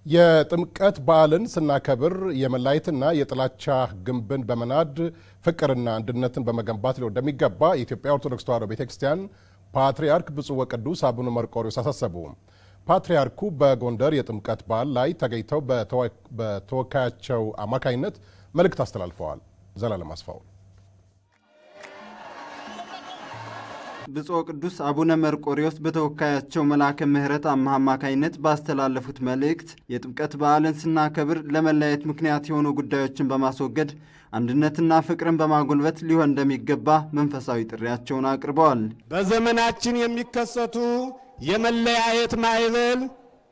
የጥምቀት በዓልን ስናከብር የመላየትና የጥላቻ ግንብን በመናድ ፍቅርና አንድነትን በመገንባት ሊሆን እንደሚገባ የኢትዮጵያ ኦርቶዶክስ ተዋሕዶ ቤተ ክርስቲያን ፓትርያርክ ብፁዕ ወቅዱስ አቡነ መርቆሪዎስ አሳሰቡ። ፓትርያርኩ በጎንደር የጥምቀት በዓል ላይ ተገኝተው በተወካያቸው አማካኝነት መልእክት አስተላልፈዋል። ዘላለም አስፋው ብፁዕ ቅዱስ አቡነ መርቆሪዎስ በተወካያቸው መልአከ ምሕረት አማህ አማካኝነት ባስተላለፉት መልእክት የጥምቀት በዓልን ስናከብር ለመለያየት ምክንያት የሆኑ ጉዳዮችን በማስወገድ አንድነትና ፍቅርን በማጎልበት ሊሆን እንደሚገባ መንፈሳዊ ጥሪያቸውን አቅርበዋል። በዘመናችን የሚከሰቱ የመለያየት ማዕበል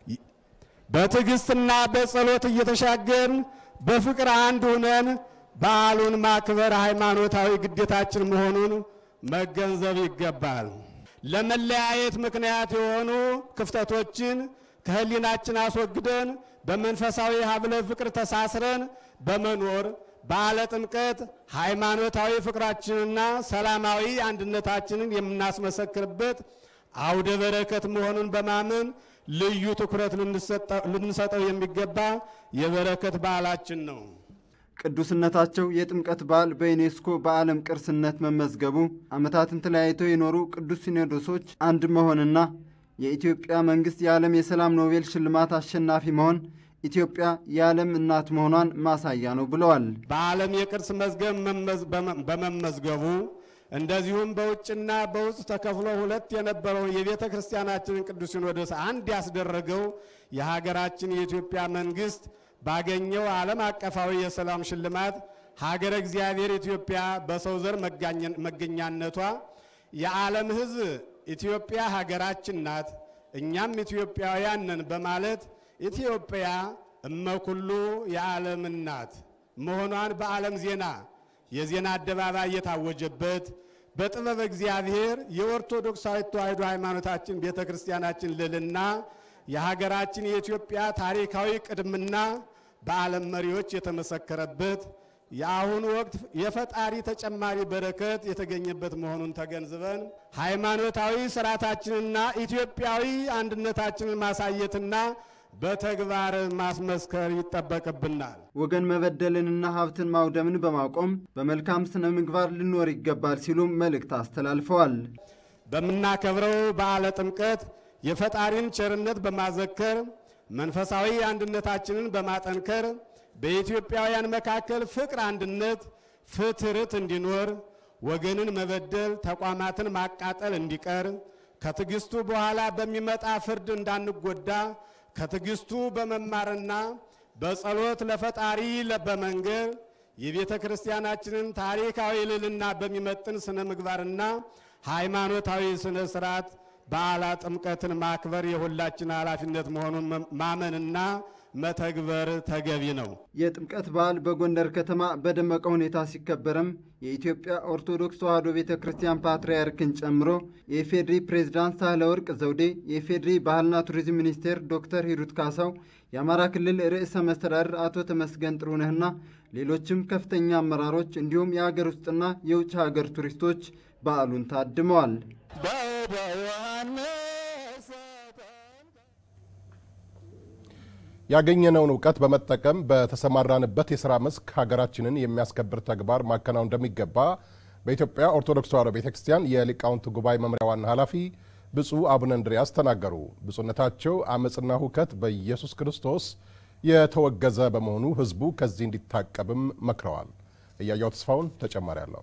በትዕግስትና በጸሎት እየተሻገርን በፍቅር አንድ ሆነን በዓሉን ማክበር ሃይማኖታዊ ግዴታችን መሆኑን መገንዘብ ይገባል። ለመለያየት ምክንያት የሆኑ ክፍተቶችን ከሕሊናችን አስወግደን በመንፈሳዊ ሀብለ ፍቅር ተሳስረን በመኖር በዓለ ጥምቀት ሃይማኖታዊ ፍቅራችንና ሰላማዊ አንድነታችንን የምናስመሰክርበት አውደ በረከት መሆኑን በማመን ልዩ ትኩረት ልንሰጠው የሚገባ የበረከት በዓላችን ነው። ቅዱስነታቸው የጥምቀት በዓል በዩኔስኮ በዓለም ቅርስነት መመዝገቡ ዓመታትን ተለያይተው የኖሩ ቅዱስ ሲኖዶሶች አንድ መሆንና የኢትዮጵያ መንግሥት የዓለም የሰላም ኖቤል ሽልማት አሸናፊ መሆን ኢትዮጵያ የዓለም እናት መሆኗን ማሳያ ነው ብለዋል። በዓለም የቅርስ መዝገብ በመመዝገቡ እንደዚሁም በውጭና በውስጥ ተከፍሎ ሁለት የነበረውን የቤተ ክርስቲያናችንን ቅዱስ ሲኖዶስ አንድ ያስደረገው የሀገራችን የኢትዮጵያ መንግሥት ባገኘው ዓለም አቀፋዊ የሰላም ሽልማት ሀገረ እግዚአብሔር ኢትዮጵያ በሰው ዘር መገኛነቷ የዓለም ሕዝብ ኢትዮጵያ ሀገራችን ናት፣ እኛም ኢትዮጵያውያን ነን በማለት ኢትዮጵያ እመኩሉ የዓለም እናት መሆኗን በዓለም ዜና የዜና አደባባይ የታወጀበት በጥበብ እግዚአብሔር የኦርቶዶክሳዊት ተዋሕዶ ሃይማኖታችን ቤተ ክርስቲያናችን ልዕልና የሀገራችን የኢትዮጵያ ታሪካዊ ቅድምና በዓለም መሪዎች የተመሰከረበት የአሁኑ ወቅት የፈጣሪ ተጨማሪ በረከት የተገኘበት መሆኑን ተገንዝበን ሃይማኖታዊ ስርዓታችንና ኢትዮጵያዊ አንድነታችንን ማሳየትና በተግባር ማስመስከር ይጠበቅብናል። ወገን መበደልንና ሀብትን ማውደምን በማቆም በመልካም ስነ ምግባር ልኖር ይገባል ሲሉም መልእክት አስተላልፈዋል። በምናከብረው በዓለ ጥምቀት የፈጣሪን ቸርነት በማዘከር መንፈሳዊ አንድነታችንን በማጠንከር በኢትዮጵያውያን መካከል ፍቅር፣ አንድነት፣ ፍትርት እንዲኖር ወገንን መበደል፣ ተቋማትን ማቃጠል እንዲቀር ከትዕግስቱ በኋላ በሚመጣ ፍርድ እንዳንጎዳ ከትዕግስቱ በመማርና በጸሎት ለፈጣሪ በመንገር የቤተ ክርስቲያናችንን ታሪካዊ ልዕልና በሚመጥን ስነ ምግባርና ሃይማኖታዊ ስነ ስርዓት በዓለ ጥምቀትን ማክበር የሁላችን ኃላፊነት መሆኑን ማመንና መተግበር ተገቢ ነው። የጥምቀት በዓል በጎንደር ከተማ በደመቀ ሁኔታ ሲከበርም የኢትዮጵያ ኦርቶዶክስ ተዋሕዶ ቤተ ክርስቲያን ፓትርያርክን ጨምሮ የኢፌዴሪ ፕሬዝዳንት ሳህለወርቅ ዘውዴ፣ የኢፌዴሪ ባህልና ቱሪዝም ሚኒስቴር ዶክተር ሂሩት ካሳው፣ የአማራ ክልል ርዕሰ መስተዳድር አቶ ተመስገን ጥሩነህና ሌሎችም ከፍተኛ አመራሮች እንዲሁም የሀገር ውስጥና የውጭ ሀገር ቱሪስቶች በዓሉን ታድመዋል። ያገኘነውን እውቀት በመጠቀም በተሰማራንበት የሥራ መስክ ሀገራችንን የሚያስከብር ተግባር ማከናወን እንደሚገባ በኢትዮጵያ ኦርቶዶክስ ተዋሕዶ ቤተ ክርስቲያን የሊቃውንት ጉባኤ መምሪያ ዋና ኃላፊ ብፁዕ አቡነ እንድርያስ ተናገሩ። ብፁዕነታቸው አመፅና ሁከት በኢየሱስ ክርስቶስ የተወገዘ በመሆኑ ሕዝቡ ከዚህ እንዲታቀብም መክረዋል። እያያው ተስፋውን ተጨማሪ አለው።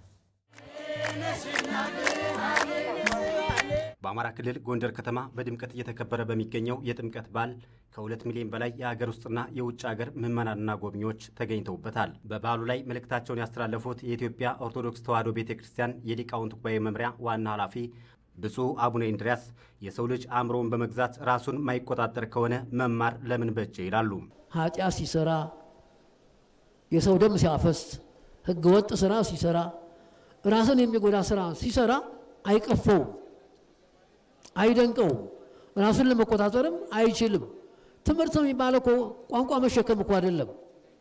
በአማራ ክልል ጎንደር ከተማ በድምቀት እየተከበረ በሚገኘው የጥምቀት በዓል ከሁለት ሚሊዮን በላይ የሀገር ውስጥና የውጭ ሀገር ምዕመናንና ጎብኚዎች ተገኝተውበታል። በበዓሉ ላይ መልእክታቸውን ያስተላለፉት የኢትዮጵያ ኦርቶዶክስ ተዋሕዶ ቤተ ክርስቲያን የሊቃውንት ጉባኤ መምሪያ ዋና ኃላፊ ብፁዕ አቡነ እንድርያስ የሰው ልጅ አእምሮውን በመግዛት ራሱን ማይቆጣጠር ከሆነ መማር ለምን በጀ ይላሉ። ኃጢአት ሲሰራ፣ የሰው ደም ሲያፈስ፣ ሕገ ወጥ ስራ ሲሰራ፣ ራስን የሚጎዳ ስራ ሲሰራ አይቀፈውም አይደንቀውም። ራሱን ለመቆጣጠርም አይችልም። ትምህርት የሚባለው እኮ ቋንቋ መሸከም እኮ አይደለም።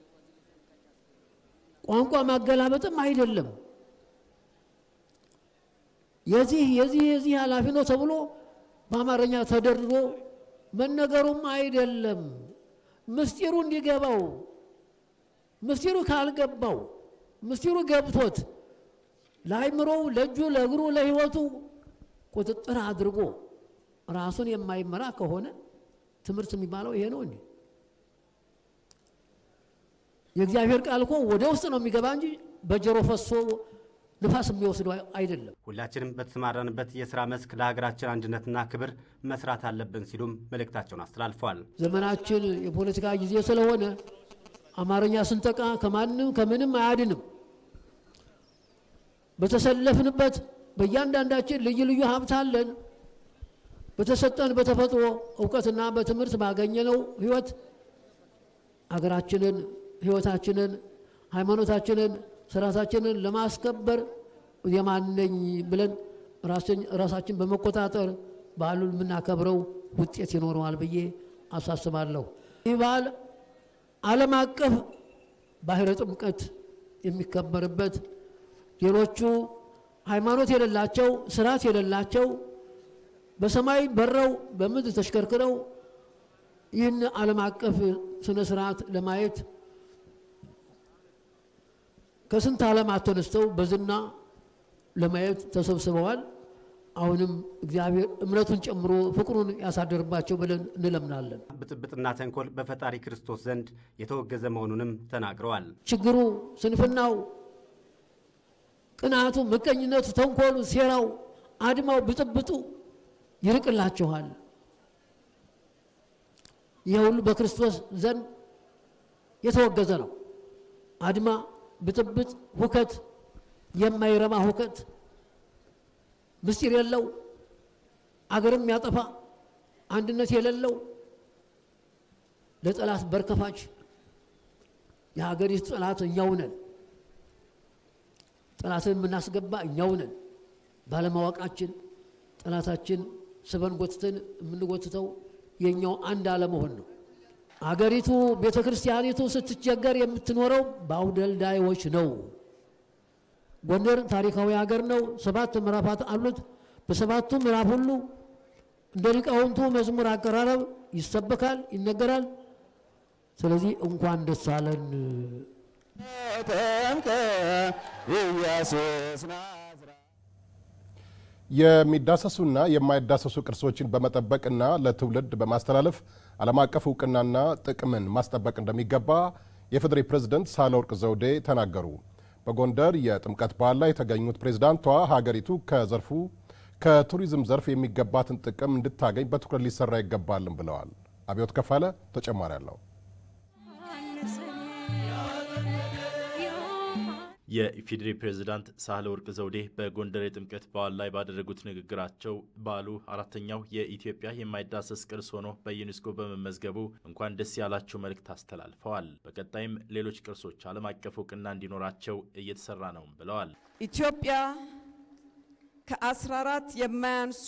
ቋንቋ ማገላበጥም አይደለም። የዚህ የዚህ የዚህ ኃላፊ ነው ተብሎ በአማርኛ ተደርድሮ መነገሩም አይደለም። ምስጢሩ እንዲገባው ምስጢሩ ካልገባው ምስጢሩ ገብቶት ለአይምሮው፣ ለእጁ፣ ለእግሩ፣ ለሕይወቱ ቁጥጥር አድርጎ ራሱን የማይመራ ከሆነ ትምህርት የሚባለው ይሄ ነው እንዴ? የእግዚአብሔር ቃል እኮ ወደ ውስጥ ነው የሚገባ እንጂ በጆሮ ፈሶ ንፋስ የሚወስደው አይደለም። ሁላችንም በተሰማራንበት የሥራ መስክ ለሀገራችን አንድነትና ክብር መስራት አለብን ሲሉም መልእክታቸውን አስተላልፈዋል። ዘመናችን የፖለቲካ ጊዜ ስለሆነ አማርኛ ስንጠቃ ከማንም ከምንም አያድንም። በተሰለፍንበት በእያንዳንዳችን ልዩ ልዩ ሀብት አለን። በተሰጠን በተፈጥሮ እውቀትና በትምህርት ባገኘነው ሕይወት አገራችንን፣ ሕይወታችንን፣ ሃይማኖታችንን፣ ስርዓታችንን ለማስከበር የማነኝ ብለን ራሳችን በመቆጣጠር በዓሉን የምናከብረው ውጤት ይኖረዋል ብዬ አሳስባለሁ። ይህ በዓል ዓለም አቀፍ ባህረ ጥምቀት የሚከበርበት ሌሎቹ ሃይማኖት የሌላቸው ስርዓት የሌላቸው በሰማይ በረው በምድር ተሽከርክረው ይህን ዓለም አቀፍ ስነ ስርዓት ለማየት ከስንት ዓለማት ተነስተው በዝና ለማየት ተሰብስበዋል። አሁንም እግዚአብሔር እምነቱን ጨምሮ ፍቅሩን ያሳደርባቸው ብለን እንለምናለን። ብጥብጥና ተንኮል በፈጣሪ ክርስቶስ ዘንድ የተወገዘ መሆኑንም ተናግረዋል። ችግሩ፣ ስንፍናው፣ ቅናቱ፣ ምቀኝነቱ፣ ተንኮሉ፣ ሴራው፣ አድማው፣ ብጥብጡ ይርቅላችኋል። ይህ ሁሉ በክርስቶስ ዘንድ የተወገዘ ነው። አድማ፣ ብጥብጥ፣ ሁከት፣ የማይረባ ሁከት፣ ምስጢር የለው አገርም ያጠፋ አንድነት የሌለው ለጠላት በርከፋች የሀገሪቱ ጠላት እኛው ነን። ጠላትን የምናስገባ እኛው ነን። ባለማወቃችን ጠላታችን ስበን ጎትተን የምንጎትተው የኛው አንድ አለመሆን ነው። አገሪቱ ቤተ ክርስቲያኒቱ ስትቸገር የምትኖረው በአውደልዳዮች ነው። ጎንደር ታሪካዊ ሀገር ነው። ሰባት ምዕራፋት አሉት። በሰባቱ ምዕራፍ ሁሉ እንደ ሊቃውንቱ መዝሙር አቀራረብ ይሰበካል፣ ይነገራል። ስለዚህ እንኳን ደስ አለን። የሚዳሰሱና የማይዳሰሱ ቅርሶችን በመጠበቅና ለትውልድ በማስተላለፍ ዓለም አቀፍ እውቅናና ጥቅምን ማስጠበቅ እንደሚገባ የፌዴሬ ፕሬዝደንት ሳህለወርቅ ዘውዴ ተናገሩ። በጎንደር የጥምቀት በዓል ላይ የተገኙት ፕሬዝዳንቷ ሀገሪቱ ከዘርፉ ከቱሪዝም ዘርፍ የሚገባትን ጥቅም እንድታገኝ በትኩረት ሊሰራ ይገባልም ብለዋል። አብዮት ከፋለ ተጨማሪ አለው። የኢፌዴሪ ፕሬዝዳንት ሳህለወርቅ ዘውዴ በጎንደር የጥምቀት በዓል ላይ ባደረጉት ንግግራቸው በዓሉ አራተኛው የኢትዮጵያ የማይዳሰስ ቅርስ ሆኖ በዩኔስኮ በመመዝገቡ እንኳን ደስ ያላቸው መልእክት አስተላልፈዋል። በቀጣይም ሌሎች ቅርሶች ዓለም አቀፍ እውቅና እንዲኖራቸው እየተሰራ ነው ብለዋል። ኢትዮጵያ ከአስራ አራት የማያንሱ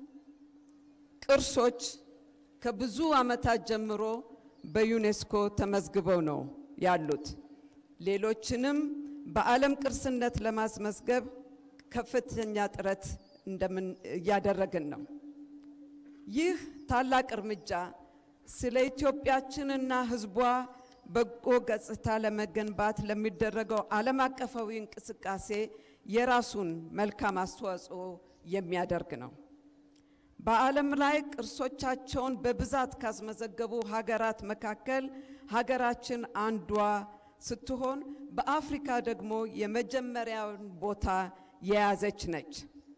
ቅርሶች ከብዙ ዓመታት ጀምሮ በዩኔስኮ ተመዝግበው ነው ያሉት። ሌሎችንም በዓለም ቅርስነት ለማስመዝገብ ከፍተኛ ጥረት እንደምን እያደረግን ነው። ይህ ታላቅ እርምጃ ስለ ኢትዮጵያችንና ሕዝቧ በጎ ገጽታ ለመገንባት ለሚደረገው ዓለም አቀፋዊ እንቅስቃሴ የራሱን መልካም አስተዋጽኦ የሚያደርግ ነው። በዓለም ላይ ቅርሶቻቸውን በብዛት ካስመዘገቡ ሀገራት መካከል ሀገራችን አንዷ ስትሆን በአፍሪካ ደግሞ የመጀመሪያውን ቦታ የያዘች ነች።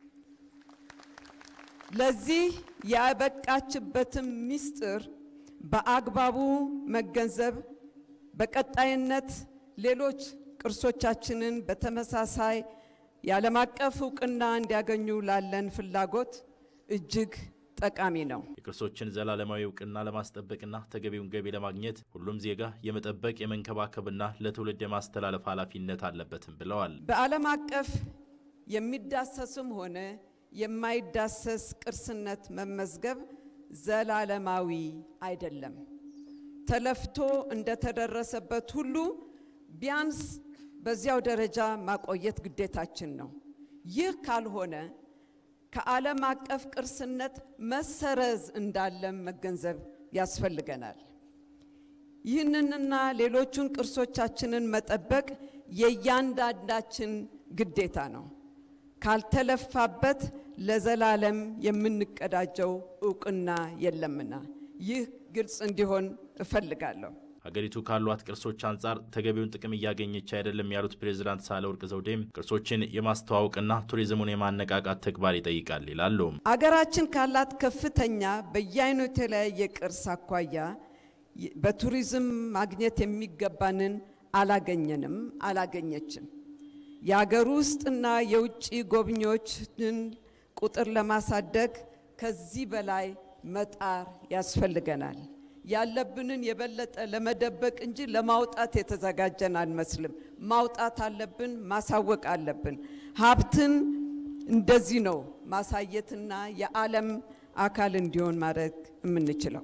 ለዚህ ያበቃችበትም ምስጢር በአግባቡ መገንዘብ በቀጣይነት ሌሎች ቅርሶቻችንን በተመሳሳይ የዓለም አቀፍ እውቅና እንዲያገኙ ላለን ፍላጎት እጅግ ጠቃሚ ነው። የቅርሶችን ዘላለማዊ እውቅና ለማስጠበቅና ተገቢውን ገቢ ለማግኘት ሁሉም ዜጋ የመጠበቅ የመንከባከብና ለትውልድ የማስተላለፍ ኃላፊነት አለበትም ብለዋል። በዓለም አቀፍ የሚዳሰስም ሆነ የማይዳሰስ ቅርስነት መመዝገብ ዘላለማዊ አይደለም። ተለፍቶ እንደተደረሰበት ሁሉ ቢያንስ በዚያው ደረጃ ማቆየት ግዴታችን ነው። ይህ ካልሆነ ከዓለም አቀፍ ቅርስነት መሰረዝ እንዳለም መገንዘብ ያስፈልገናል። ይህንንና ሌሎቹን ቅርሶቻችንን መጠበቅ የእያንዳንዳችን ግዴታ ነው። ካልተለፋበት ለዘላለም የምንቀዳጀው እውቅና የለምና ይህ ግልጽ እንዲሆን እፈልጋለሁ። ሀገሪቱ ካሏት ቅርሶች አንጻር ተገቢውን ጥቅም እያገኘች አይደለም ያሉት ፕሬዚዳንት ሳህለወርቅ ዘውዴም ቅርሶችን የማስተዋወቅና ቱሪዝሙን የማነቃቃት ተግባር ይጠይቃል ይላሉ። አገራችን ካላት ከፍተኛ በየአይነቱ የተለያየ ቅርስ አኳያ በቱሪዝም ማግኘት የሚገባንን አላገኘንም፣ አላገኘችም። የአገር ውስጥና የውጭ ጎብኚዎችን ቁጥር ለማሳደግ ከዚህ በላይ መጣር ያስፈልገናል። ያለብንን የበለጠ ለመደበቅ እንጂ ለማውጣት የተዘጋጀን አንመስልም። ማውጣት አለብን፣ ማሳወቅ አለብን። ሀብትን እንደዚህ ነው ማሳየትና የዓለም አካል እንዲሆን ማድረግ የምንችለው።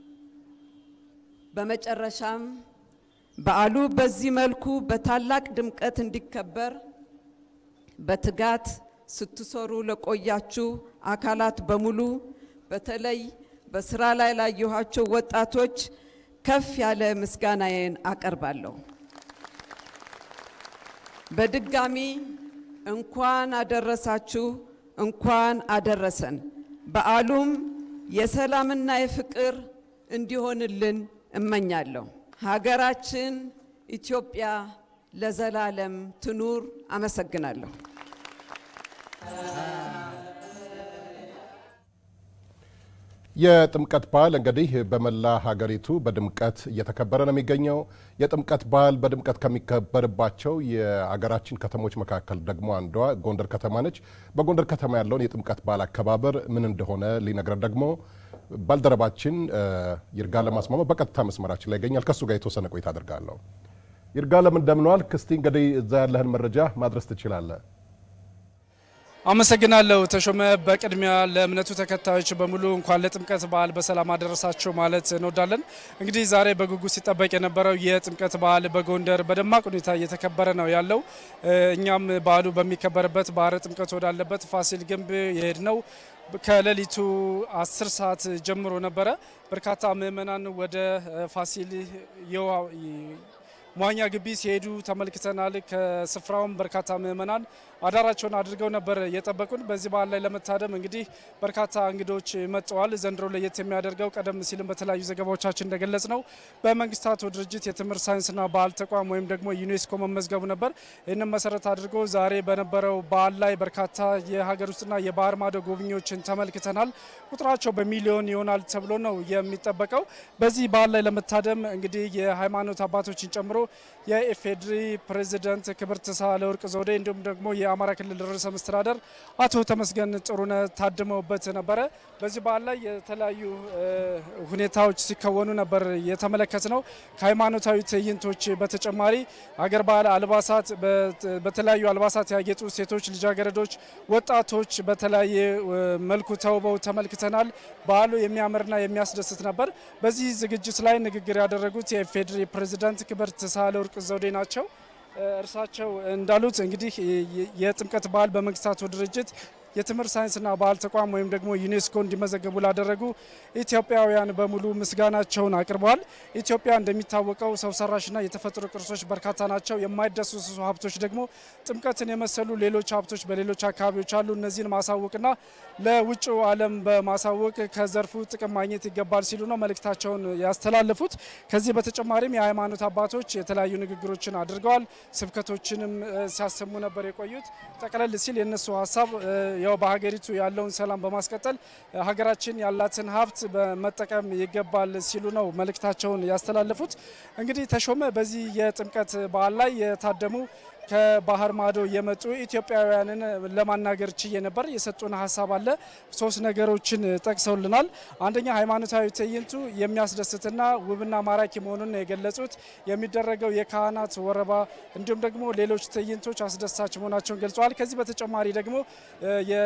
በመጨረሻም በዓሉ በዚህ መልኩ በታላቅ ድምቀት እንዲከበር በትጋት ስትሰሩ ለቆያችሁ አካላት በሙሉ በተለይ በስራ ላይ ላየኋቸው ወጣቶች ከፍ ያለ ምስጋናዬን አቀርባለሁ። በድጋሚ እንኳን አደረሳችሁ፣ እንኳን አደረሰን። በዓሉም የሰላምና የፍቅር እንዲሆንልን እመኛለሁ። ሀገራችን ኢትዮጵያ ለዘላለም ትኑር። አመሰግናለሁ። የጥምቀት በዓል እንግዲህ በመላ ሀገሪቱ በድምቀት እየተከበረ ነው የሚገኘው። የጥምቀት በዓል በድምቀት ከሚከበርባቸው የሀገራችን ከተሞች መካከል ደግሞ አንዷ ጎንደር ከተማ ነች። በጎንደር ከተማ ያለውን የጥምቀት በዓል አከባበር ምን እንደሆነ ሊነግረን ደግሞ ባልደረባችን ይርጋለም አስማማ በቀጥታ መስመራችን ላይ ይገኛል። ከእሱ ጋር የተወሰነ ቆይታ አድርጋለሁ። ይርጋለም እንደምንዋል። ክስቲ እንግዲህ እዛ ያለህን መረጃ ማድረስ ትችላለህ። አመሰግናለሁ ተሾመ። በቅድሚያ ለእምነቱ ተከታዮች በሙሉ እንኳን ለጥምቀት በዓል በሰላም አደረሳቸው ማለት እንወዳለን። እንግዲህ ዛሬ በጉጉት ሲጠበቅ የነበረው የጥምቀት በዓል በጎንደር በደማቅ ሁኔታ እየተከበረ ነው ያለው። እኛም በዓሉ በሚከበርበት ባህረ ጥምቀት ወዳለበት ፋሲል ግንብ የሄድ ነው ከሌሊቱ አስር ሰዓት ጀምሮ ነበረ። በርካታ ምዕመናን ወደ ፋሲል መዋኛ ግቢ ሲሄዱ ተመልክተናል። ከስፍራውም በርካታ ምዕመናን አዳራቸውን አድርገው ነበር የጠበቁን። በዚህ በዓል ላይ ለመታደም እንግዲህ በርካታ እንግዶች መጥተዋል። ዘንድሮ ለየት የሚያደርገው ቀደም ሲልም በተለያዩ ዘገባዎቻችን እንደገለጽ ነው በመንግስታቱ ድርጅት የትምህርት ሳይንስና ባህል ተቋም ወይም ደግሞ ዩኔስኮ መመዝገቡ ነበር። ይህንም መሰረት አድርጎ ዛሬ በነበረው በዓል ላይ በርካታ የሀገር ውስጥና የባህር ማዶ ጎብኚዎችን ተመልክተናል። ቁጥራቸው በሚሊዮን ይሆናል ተብሎ ነው የሚጠበቀው። በዚህ በዓል ላይ ለመታደም እንግዲህ የሃይማኖት አባቶችን ጨምሮ የኢፌዴሪ ፕሬዚደንት ክብርት ሳህለወርቅ ዘውዴ እንዲሁም ደግሞ የአማራ ክልል ርዕሰ መስተዳደር አቶ ተመስገን ጥሩነህ ታድመውበት ነበረ። በዚህ በዓል ላይ የተለያዩ ሁኔታዎች ሲከወኑ ነበር የተመለከት ነው። ከሃይማኖታዊ ትዕይንቶች በተጨማሪ አገር ባህል አልባሳት፣ በተለያዩ አልባሳት ያጌጡ ሴቶች፣ ልጃገረዶች፣ ወጣቶች በተለያየ መልኩ ተውበው ተመልክተናል። በዓሉ የሚያምርና የሚያስደስት ነበር። በዚህ ዝግጅት ላይ ንግግር ያደረጉት የኢፌዴሪ ፕሬዚዳንት ክብርት ሳህለወርቅ ዘውዴ ናቸው። እርሳቸው እንዳሉት እንግዲህ የጥምቀት በዓል በመንግስታቱ ድርጅት የትምህርት ሳይንስና ባህል ተቋም ወይም ደግሞ ዩኔስኮ እንዲመዘገቡ ላደረጉ ኢትዮጵያውያን በሙሉ ምስጋናቸውን አቅርበዋል። ኢትዮጵያ እንደሚታወቀው ሰው ሰራሽና የተፈጥሮ ቅርሶች በርካታ ናቸው። የማይዳሰሱ ሀብቶች ደግሞ ጥምቀትን የመሰሉ ሌሎች ሀብቶች በሌሎች አካባቢዎች አሉ። እነዚህን ማሳወቅና ለውጭው ዓለም በማሳወቅ ከዘርፉ ጥቅም ማግኘት ይገባል ሲሉ ነው መልእክታቸውን ያስተላለፉት። ከዚህ በተጨማሪም የሃይማኖት አባቶች የተለያዩ ንግግሮችን አድርገዋል። ስብከቶችንም ሲያሰሙ ነበር የቆዩት። ጠቅለል ሲል የእነሱ ሀሳብ ያው በሀገሪቱ ያለውን ሰላም በማስቀጠል ሀገራችን ያላትን ሀብት በመጠቀም ይገባል ሲሉ ነው መልእክታቸውን ያስተላለፉት። እንግዲህ ተሾመ በዚህ የጥምቀት በዓል ላይ የታደሙ ከባህር ማዶ የመጡ ኢትዮጵያውያንን ለማናገር ችዬ ነበር። የሰጡን ሀሳብ አለ። ሶስት ነገሮችን ጠቅሰውልናል። አንደኛ ሃይማኖታዊ ትዕይንቱ የሚያስደስትና ውብና ማራኪ መሆኑን የገለጹት የሚደረገው የካህናት ወረባ እንዲሁም ደግሞ ሌሎች ትዕይንቶች አስደሳች መሆናቸውን ገልጸዋል። ከዚህ በተጨማሪ ደግሞ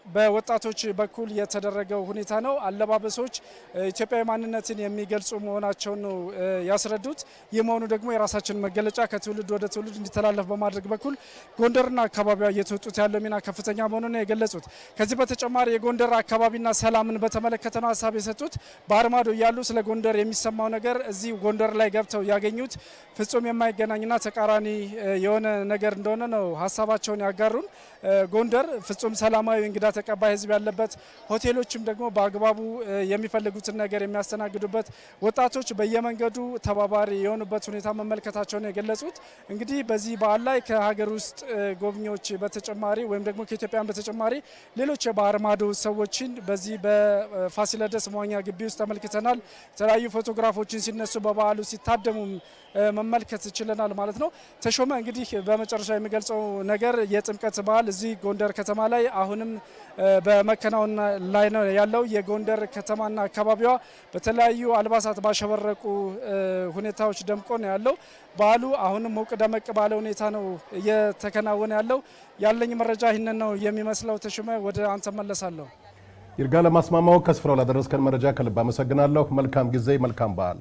በወጣቶች በኩል የተደረገው ሁኔታ ነው። አለባበሶች ኢትዮጵያዊ ማንነትን የሚገልጹ መሆናቸውን ነው ያስረዱት። ይህ መሆኑ ደግሞ የራሳችን መገለጫ ከትውልድ ወደ ትውልድ እንዲተላለፍ በማድረግ በኩል ጎንደርና አካባቢዋ እየተወጡት ያለው ሚና ከፍተኛ መሆኑን ነው የገለጹት። ከዚህ በተጨማሪ የጎንደር አካባቢና ሰላምን በተመለከተ ነው ሀሳብ የሰጡት። ባህር ማዶ እያሉ ስለ ጎንደር የሚሰማው ነገር እዚህ ጎንደር ላይ ገብተው ያገኙት ፍጹም የማይገናኝና ተቃራኒ የሆነ ነገር እንደሆነ ነው ሀሳባቸውን ያጋሩን። ጎንደር ፍጹም ሰላማዊ እንግዳ ተቀባይ ሕዝብ ያለበት ሆቴሎችም ደግሞ በአግባቡ የሚፈልጉትን ነገር የሚያስተናግዱበት ወጣቶች በየመንገዱ ተባባሪ የሆኑበት ሁኔታ መመልከታቸውን የገለጹት እንግዲህ በዚህ በዓል ላይ ከሀገር ውስጥ ጎብኚዎች በተጨማሪ ወይም ደግሞ ከኢትዮጵያን በተጨማሪ ሌሎች የባህር ማዶ ሰዎችን በዚህ በፋሲለደስ መዋኛ ግቢ ውስጥ ተመልክተናል። የተለያዩ ፎቶግራፎችን ሲነሱ በበዓሉ ሲታደሙም መመልከት ችለናል ማለት ነው። ተሾመ እንግዲህ በመጨረሻ የሚገልጸው ነገር የጥምቀት በዓል እዚህ ጎንደር ከተማ ላይ አሁንም በመከናወን ላይ ነው ያለው። የጎንደር ከተማና አካባቢዋ በተለያዩ አልባሳት ባሸበረቁ ሁኔታዎች ደምቆ ነው ያለው። በዓሉ አሁንም ሞቅ ደመቅ ባለ ሁኔታ ነው እየተከናወነ ያለው። ያለኝ መረጃ ይህንን ነው የሚመስለው። ተሾመ ወደ አንተ መለሳለሁ። ይርጋ ለማስማማው ከስፍራው ላደረስከን መረጃ ከልብ አመሰግናለሁ። መልካም ጊዜ፣ መልካም በዓል።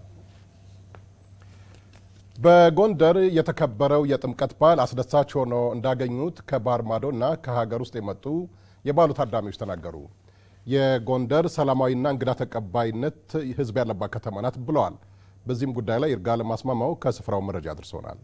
በጎንደር የተከበረው የጥምቀት በዓል አስደሳች ሆኖ እንዳገኙት ከባህር ማዶ እና ከሀገር ውስጥ የመጡ የበዓሉ ታዳሚዎች ተናገሩ። የጎንደር ሰላማዊና እንግዳ ተቀባይነት ሕዝብ ያለባት ከተማ ናት ብለዋል። በዚህም ጉዳይ ላይ ይርጋ ለማስማማው ከስፍራው መረጃ አድርሶናል።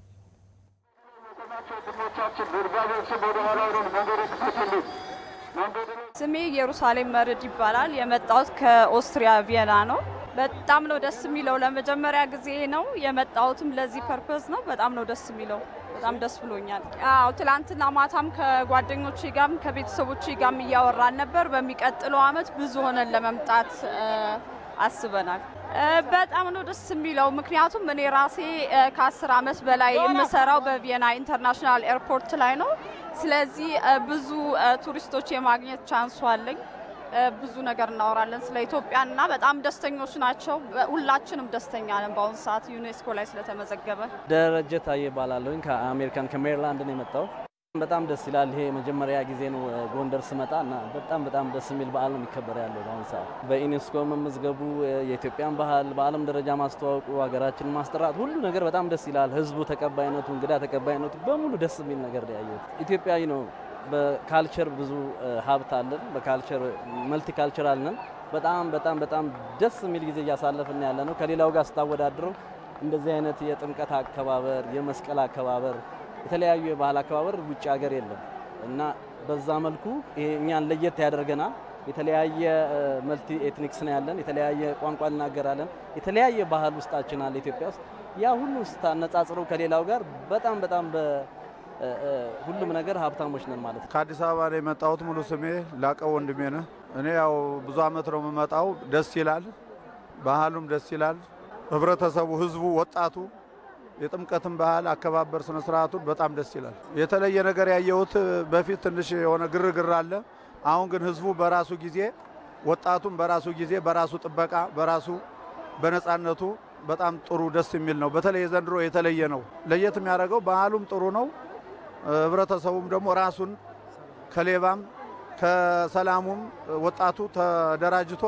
ስሜ ኢየሩሳሌም መርድ ይባላል። የመጣሁት ከኦስትሪያ ቪየና ነው። በጣም ነው ደስ የሚለው። ለመጀመሪያ ጊዜ ነው የመጣሁትም ለዚህ ፐርፐዝ ነው። በጣም ነው ደስ የሚለው። በጣም ደስ ብሎኛል። አዎ ትላንትና ማታም ከጓደኞቼ ጋርም ከቤተሰቦቼ ጋርም እያወራን ነበር። በሚቀጥለው አመት ብዙ ሆነን ለመምጣት አስበናል። በጣም ነው ደስ የሚለው። ምክንያቱም እኔ ራሴ ከአስር አመት በላይ የምሰራው በቪየና ኢንተርናሽናል ኤርፖርት ላይ ነው። ስለዚህ ብዙ ቱሪስቶች የማግኘት ቻንሱ አለኝ። ብዙ ነገር እናወራለን ስለ ኢትዮጵያና በጣም ደስተኞች ናቸው። ሁላችንም ደስተኛ ነን። በአሁኑ ሰዓት ዩኔስኮ ላይ ስለተመዘገበ። ደረጀ ታዬ እባላለሁኝ ከአሜሪካን ከሜሪላንድ ነው የመጣው። በጣም ደስ ይላል። ይሄ የመጀመሪያ ጊዜ ነው ጎንደር ስመጣ እና በጣም በጣም ደስ የሚል በዓል ነው የሚከበር ያለው በአሁኑ ሰዓት። በዩኔስኮ መመዝገቡ፣ የኢትዮጵያን ባህል በዓለም ደረጃ ማስተዋወቁ፣ ሀገራችንን ማስጠራት፣ ሁሉ ነገር በጣም ደስ ይላል። ህዝቡ ተቀባይነቱ፣ እንግዳ ተቀባይነቱ በሙሉ ደስ የሚል ነገር ነው ያየሁት። ኢትዮጵያዊ ነው በካልቸር ብዙ ሀብት አለን። በካልቸር መልቲ ካልቸራል ነን። በጣም በጣም በጣም ደስ የሚል ጊዜ እያሳለፍን ያለ ነው። ከሌላው ጋር ስታወዳድረው እንደዚህ አይነት የጥምቀት አከባበር፣ የመስቀል አከባበር፣ የተለያዩ የባህል አከባበር ውጭ ሀገር የለም እና በዛ መልኩ ይሄ እኛን ለየት ያደርገናል። የተለያየ መልቲ ኤትኒክስ ነው ያለን። የተለያየ ቋንቋ እናገራለን። የተለያየ ባህል ውስጣችን አለ ኢትዮጵያ ውስጥ። ያ ሁሉ ስታነጻጽረው ከሌላው ጋር በጣም በጣም ሁሉም ነገር ሀብታሞች ነን ማለት ነው። ከአዲስ አበባ ነው የመጣሁት። ሙሉ ስሜ ላቀው ወንድሜ ነህ። እኔ ያው ብዙ አመት ነው የምመጣው። ደስ ይላል፣ ባህሉም ደስ ይላል። ህብረተሰቡ፣ ህዝቡ፣ ወጣቱ የጥምቀትን ባህል አከባበር ስነ ስርዓቱን በጣም ደስ ይላል። የተለየ ነገር ያየሁት በፊት ትንሽ የሆነ ግርግር አለ። አሁን ግን ህዝቡ በራሱ ጊዜ ወጣቱም በራሱ ጊዜ በራሱ ጥበቃ በራሱ በነፃነቱ በጣም ጥሩ ደስ የሚል ነው። በተለይ ዘንድሮ የተለየ ነው። ለየት የሚያደርገው ባህሉም ጥሩ ነው። ህብረተሰቡም ደግሞ ራሱን ከሌባም ከሰላሙም ወጣቱ ተደራጅቶ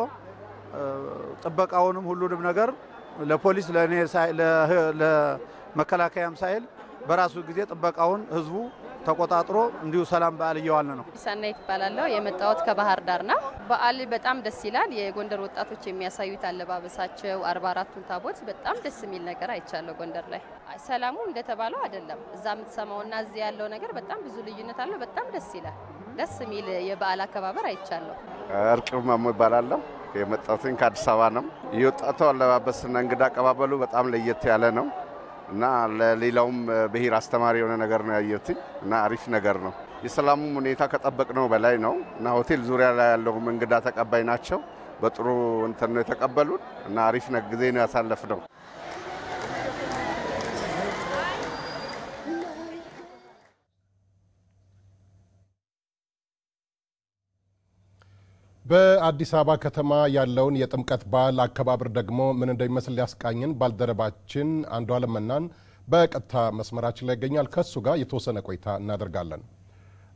ጥበቃውንም ሁሉንም ነገር ለፖሊስ ለእኔ ለመከላከያም ሳይል በራሱ ጊዜ ጥበቃውን ህዝቡ ተቆጣጥሮ እንዲሁ ሰላም በዓል እየዋለ ነው። ሰናይት እባላለሁ። የመጣሁት ከባህር ዳር ነው። በዓል በጣም ደስ ይላል። የጎንደር ወጣቶች የሚያሳዩት አለባበሳቸው፣ አርባ አራቱን ታቦት በጣም ደስ የሚል ነገር አይቻለሁ ጎንደር ላይ። ሰላሙ እንደተባለው አይደለም። እዛ የምትሰማውና እዚህ ያለው ነገር በጣም ብዙ ልዩነት አለው። በጣም ደስ ይላል። ደስ የሚል የበዓል አከባበር አይቻለሁ። እርቅ ማሞ ይባላለሁ። የመጣሁትኝ ከአዲስ አበባ ነው። የወጣቱ አለባበስና እንግዳ አቀባበሉ በጣም ለየት ያለ ነው እና ለሌላውም ብሔር አስተማሪ የሆነ ነገር ነው ያየሁት እና አሪፍ ነገር ነው። የሰላሙም ሁኔታ ከጠበቅነው በላይ ነው እና ሆቴል ዙሪያ ላይ ያለውም እንግዳ ተቀባይ ናቸው። በጥሩ እንትን ነው የተቀበሉን እና አሪፍ ጊዜ ነው ያሳለፍነው። በአዲስ አበባ ከተማ ያለውን የጥምቀት በዓል አከባበር ደግሞ ምን እንደሚመስል ሊያስቃኝን ባልደረባችን አንዱ አለም መናን በቀጥታ መስመራችን ላይ ይገኛል። ከእሱ ጋር የተወሰነ ቆይታ እናደርጋለን።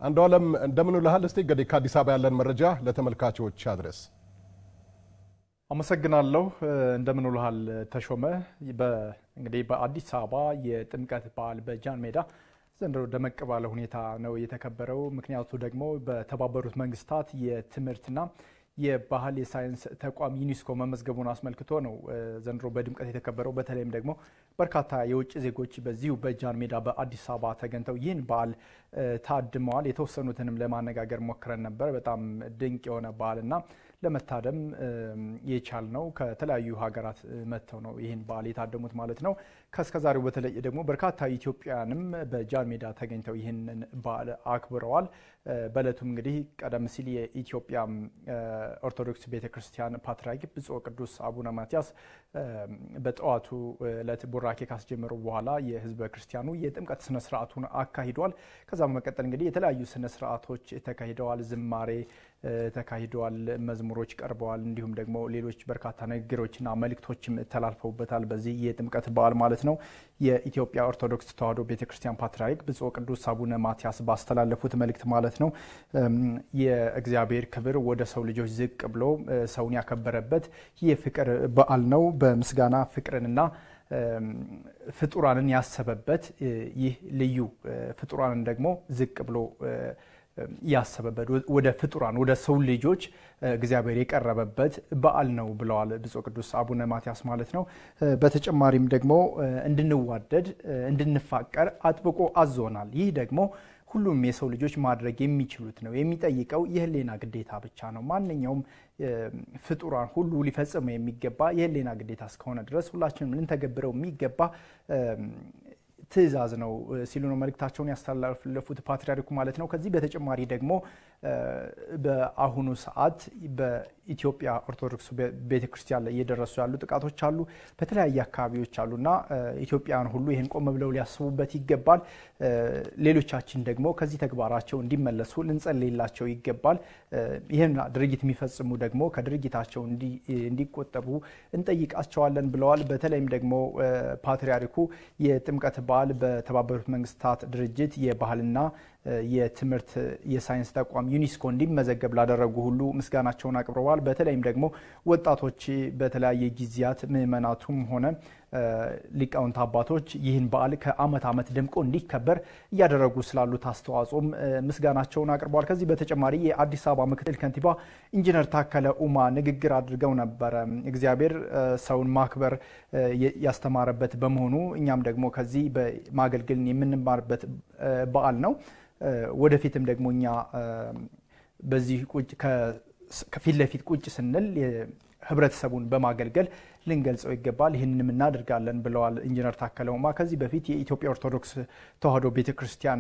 አንዱ ዓለም እንደምን ውለሃል? እስቲ እንግዲህ ከአዲስ አበባ ያለን መረጃ ለተመልካቾች አድረስ። አመሰግናለሁ። እንደምን ውለሃል ተሾመ። እንግዲህ በአዲስ አበባ የጥምቀት በዓል በጃን ሜዳ ዘንድሮ ደመቅ ባለ ሁኔታ ነው የተከበረው። ምክንያቱ ደግሞ በተባበሩት መንግስታት የትምህርትና የባህል የሳይንስ ተቋም ዩኒስኮ መመዝገቡን አስመልክቶ ነው ዘንድሮ በድምቀት የተከበረው። በተለይም ደግሞ በርካታ የውጭ ዜጎች በዚሁ በጃን ሜዳ በአዲስ አበባ ተገኝተው ይህን በዓል ታድመዋል። የተወሰኑትንም ለማነጋገር ሞክረን ነበር። በጣም ድንቅ የሆነ በዓልና ለመታደም የቻል ነው ከተለያዩ ሀገራት መጥተው ነው ይህን በዓል የታደሙት ማለት ነው። ከእስከዛሬው በተለይ ደግሞ በርካታ ኢትዮጵያውያንም በጃን ሜዳ ተገኝተው ይህንን በዓል አክብረዋል። በእለቱም እንግዲህ ቀደም ሲል የኢትዮጵያ ኦርቶዶክስ ቤተ ክርስቲያን ፓትርያርክ ብፁዕ ቅዱስ አቡነ ማትያስ በጠዋቱ ዕለት ቡራኬ ካስጀመሩ በኋላ የህዝበ ክርስቲያኑ የጥምቀት ስነ ስርዓቱን አካሂዷል። ከዛ በመቀጠል እንግዲህ የተለያዩ ስነ ስርዓቶች ተካሂደዋል። ዝማሬ ተካሂደዋል። መዝሙሮች ቀርበዋል። እንዲሁም ደግሞ ሌሎች በርካታ ንግግሮችና መልእክቶችም ተላልፈውበታል። በዚህ የጥምቀት በዓል ማለት ነው። የኢትዮጵያ ኦርቶዶክስ ተዋሕዶ ቤተክርስቲያን ፓትርያርክ ብፁዕ ቅዱስ አቡነ ማትያስ ባስተላለፉት መልእክት ማለት ነው የእግዚአብሔር ክብር ወደ ሰው ልጆች ዝቅ ብሎ ሰውን ያከበረበት የፍቅር በዓል ነው። በምስጋና ፍቅርንና ፍጡራንን ያሰበበት ይህ ልዩ ፍጡራንን ደግሞ ዝቅ ብሎ ያሰበበት ወደ ፍጡራን ወደ ሰው ልጆች እግዚአብሔር የቀረበበት በዓል ነው ብለዋል ብፁዕ ቅዱስ አቡነ ማትያስ ማለት ነው። በተጨማሪም ደግሞ እንድንዋደድ እንድንፋቀር አጥብቆ አዞናል። ይህ ደግሞ ሁሉም የሰው ልጆች ማድረግ የሚችሉት ነው። የሚጠይቀው የህሊና ግዴታ ብቻ ነው። ማንኛውም ፍጡራን ሁሉ ሊፈጽመው የሚገባ የህሊና ግዴታ እስከሆነ ድረስ ሁላችንም ልንተገብረው የሚገባ ትእዛዝ ነው ሲሉ ነው መልእክታቸውን ያስተላለፉት ፓትርያርኩ ማለት ነው። ከዚህ በተጨማሪ ደግሞ በአሁኑ ሰዓት በኢትዮጵያ ኦርቶዶክስ ቤተክርስቲያን ላይ እየደረሱ ያሉ ጥቃቶች አሉ፣ በተለያየ አካባቢዎች አሉና ኢትዮጵያውያን ሁሉ ይህን ቆም ብለው ሊያስቡበት ይገባል። ሌሎቻችን ደግሞ ከዚህ ተግባራቸው እንዲመለሱ ልንጸልይላቸው ይገባል። ይህን ድርጊት የሚፈጽሙ ደግሞ ከድርጊታቸው እንዲቆጠቡ እንጠይቃቸዋለን ብለዋል። በተለይም ደግሞ ፓትርያርኩ የጥምቀት በዓል በተባበሩት መንግስታት ድርጅት የባህልና የትምህርት የሳይንስ ተቋም ዩኒስኮ እንዲመዘገብ ላደረጉ ሁሉ ምስጋናቸውን አቅርበዋል። በተለይም ደግሞ ወጣቶች በተለያየ ጊዜያት ምዕመናቱም ሆነ ሊቃውንት አባቶች ይህን በዓል ከዓመት ዓመት ደምቆ እንዲከበር እያደረጉ ስላሉት አስተዋጽኦም ምስጋናቸውን አቅርበዋል። ከዚህ በተጨማሪ የአዲስ አበባ ምክትል ከንቲባ ኢንጂነር ታከለ ኡማ ንግግር አድርገው ነበረ። እግዚአብሔር ሰውን ማክበር ያስተማረበት በመሆኑ እኛም ደግሞ ከዚህ በማገልገልን የምንማርበት በዓል ነው። ወደፊትም ደግሞ እኛ በዚህ ከፊት ለፊት ቁጭ ስንል ህብረተሰቡን በማገልገል ልንገልጸው ይገባል። ይህንንም እናደርጋለን ብለዋል ኢንጂነር ታከለ ኡማ። ከዚህ በፊት የኢትዮጵያ ኦርቶዶክስ ተዋሕዶ ቤተክርስቲያን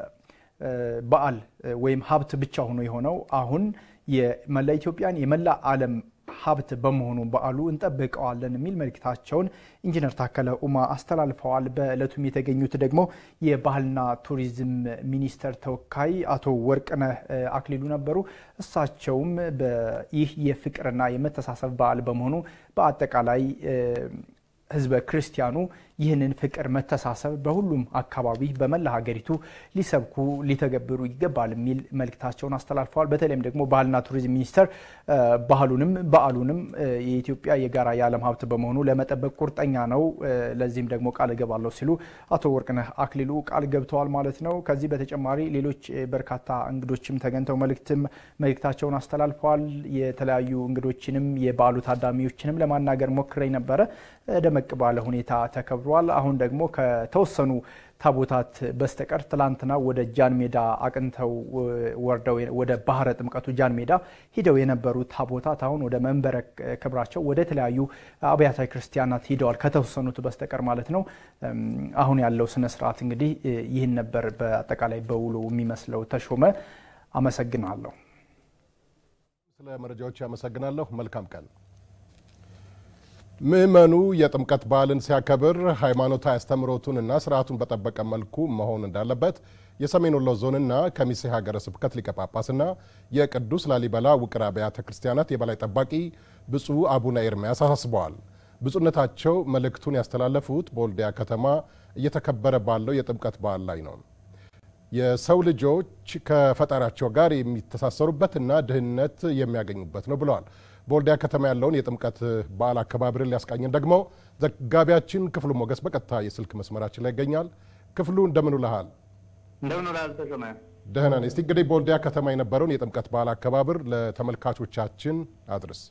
በዓል ወይም ሀብት ብቻ ሆኖ የሆነው አሁን የመላ ኢትዮጵያን የመላ ዓለም ሀብት በመሆኑ በዓሉ እንጠብቀዋለን የሚል መልእክታቸውን ኢንጂነር ታከለ ኡማ አስተላልፈዋል። በዕለቱም የተገኙት ደግሞ የባህልና ቱሪዝም ሚኒስቴር ተወካይ አቶ ወርቅነህ አክሊሉ ነበሩ። እሳቸውም ይህ የፍቅርና የመተሳሰብ በዓል በመሆኑ በአጠቃላይ ህዝበ ክርስቲያኑ ይህንን ፍቅር፣ መተሳሰብ በሁሉም አካባቢ በመላ ሀገሪቱ ሊሰብኩ ሊተገብሩ ይገባል የሚል መልእክታቸውን አስተላልፈዋል። በተለይም ደግሞ ባህልና ቱሪዝም ሚኒስቴር ባህሉንም በዓሉንም የኢትዮጵያ የጋራ የዓለም ሀብት በመሆኑ ለመጠበቅ ቁርጠኛ ነው፣ ለዚህም ደግሞ ቃል እገባለሁ ሲሉ አቶ ወርቅነህ አክሊሉ ቃል ገብተዋል ማለት ነው። ከዚህ በተጨማሪ ሌሎች በርካታ እንግዶችም ተገኝተው መልእክታቸውን አስተላልፈዋል። የተለያዩ እንግዶችንም የበዓሉ ታዳሚዎችንም ለማናገር ሞክሬ ነበረ። ደመቅ ባለ ሁኔታ ተከብሯል። አሁን ደግሞ ከተወሰኑ ታቦታት በስተቀር ትላንትና ወደ ጃን ሜዳ አቅንተው ወርደው ወደ ባህረ ጥምቀቱ ጃን ሜዳ ሂደው የነበሩ ታቦታት አሁን ወደ መንበረ ክብራቸው ወደ ተለያዩ አብያተ ክርስቲያናት ሂደዋል፣ ከተወሰኑት በስተቀር ማለት ነው። አሁን ያለው ስነ ስርዓት እንግዲህ ይህን ነበር በአጠቃላይ በውሎ የሚመስለው። ተሾመ፣ አመሰግናለሁ። ስለ መረጃዎች ያመሰግናለሁ። መልካም ቀን። ምዕመኑ የጥምቀት በዓልን ሲያከብር ሃይማኖታዊ አስተምህሮቱንና ስርዓቱን በጠበቀ መልኩ መሆን እንዳለበት የሰሜን ወሎ ዞንና ከሚሴ ሀገረ ስብከት ሊቀ ጳጳስና የቅዱስ ላሊበላ ውቅር አብያተ ክርስቲያናት የበላይ ጠባቂ ብፁዕ አቡነ ኤርምያስ አሳስበዋል። ብፁዕነታቸው መልእክቱን ያስተላለፉት በወልዲያ ከተማ እየተከበረ ባለው የጥምቀት በዓል ላይ ነው። የሰው ልጆች ከፈጣሪያቸው ጋር የሚተሳሰሩበትና ድህነት የሚያገኙበት ነው ብለዋል። በወልዲያ ከተማ ያለውን የጥምቀት በዓል አከባበርን ሊያስቃኝን ደግሞ ዘጋቢያችን ክፍሉ ሞገስ በቀጥታ የስልክ መስመራችን ላይ ይገኛል። ክፍሉ እንደምን ውለሃል? እንደምን ውለሃል ተሾመ? ደህና ነኝ። እስቲ እንግዲህ በወልዲያ ከተማ የነበረውን የጥምቀት በዓል አከባበር ለተመልካቾቻችን አድርስ።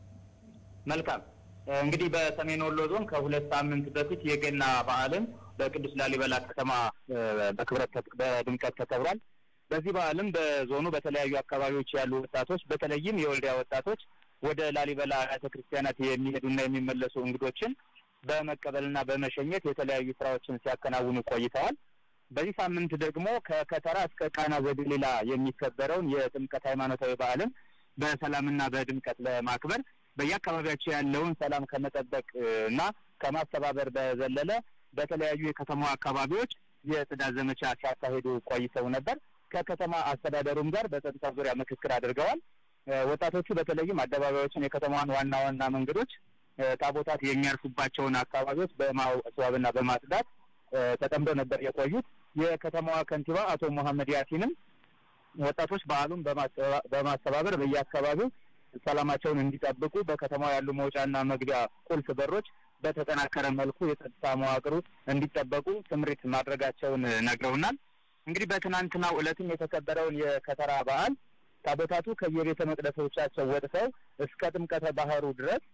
መልካም እንግዲህ በሰሜን ወሎ ዞን ከሁለት ሳምንት በፊት የገና በዓልን በቅዱስ ላሊበላ ከተማ በክብረት በድምቀት ተከብሯል። በዚህ በዓልም በዞኑ በተለያዩ አካባቢዎች ያሉ ወጣቶች በተለይም የወልዲያ ወጣቶች ወደ ላሊበላ አብያተ ክርስቲያናት የሚሄዱና የሚመለሱ እንግዶችን በመቀበልና በመሸኘት የተለያዩ ስራዎችን ሲያከናውኑ ቆይተዋል። በዚህ ሳምንት ደግሞ ከከተራ እስከ ቃና ዘገሊላ የሚከበረውን የጥምቀት ሃይማኖታዊ በዓልን በሰላምና በድምቀት ለማክበር በየአካባቢያቸው ያለውን ሰላም ከመጠበቅ እና ከማስተባበር በዘለለ በተለያዩ የከተማ አካባቢዎች የጽዳት ዘመቻ ሲያካሂዱ ቆይተው ነበር። ከከተማ አስተዳደሩም ጋር በጸጥታ ዙሪያ ምክክር አድርገዋል። ወጣቶቹ በተለይም አደባባዮችን፣ የከተማዋን ዋና ዋና መንገዶች፣ ታቦታት የሚያርፉባቸውን አካባቢዎች በማስዋብና በማጽዳት ተጠምደው ነበር የቆዩት። የከተማዋ ከንቲባ አቶ መሐመድ ያሲንም ወጣቶች በዓሉን በማስተባበር በየአካባቢው ሰላማቸውን እንዲጠብቁ በከተማው ያሉ መውጫና መግቢያ ቁልፍ በሮች በተጠናከረ መልኩ የጸጥታ መዋቅሩ እንዲጠበቁ ስምሪት ማድረጋቸውን ነግረውናል። እንግዲህ በትናንትናው ዕለትም የተከበረውን የከተራ በዓል ታቦታቱ ከየቤተ መቅደሶቻቸው ወጥተው እስከ ጥምቀተ ባህሩ ድረስ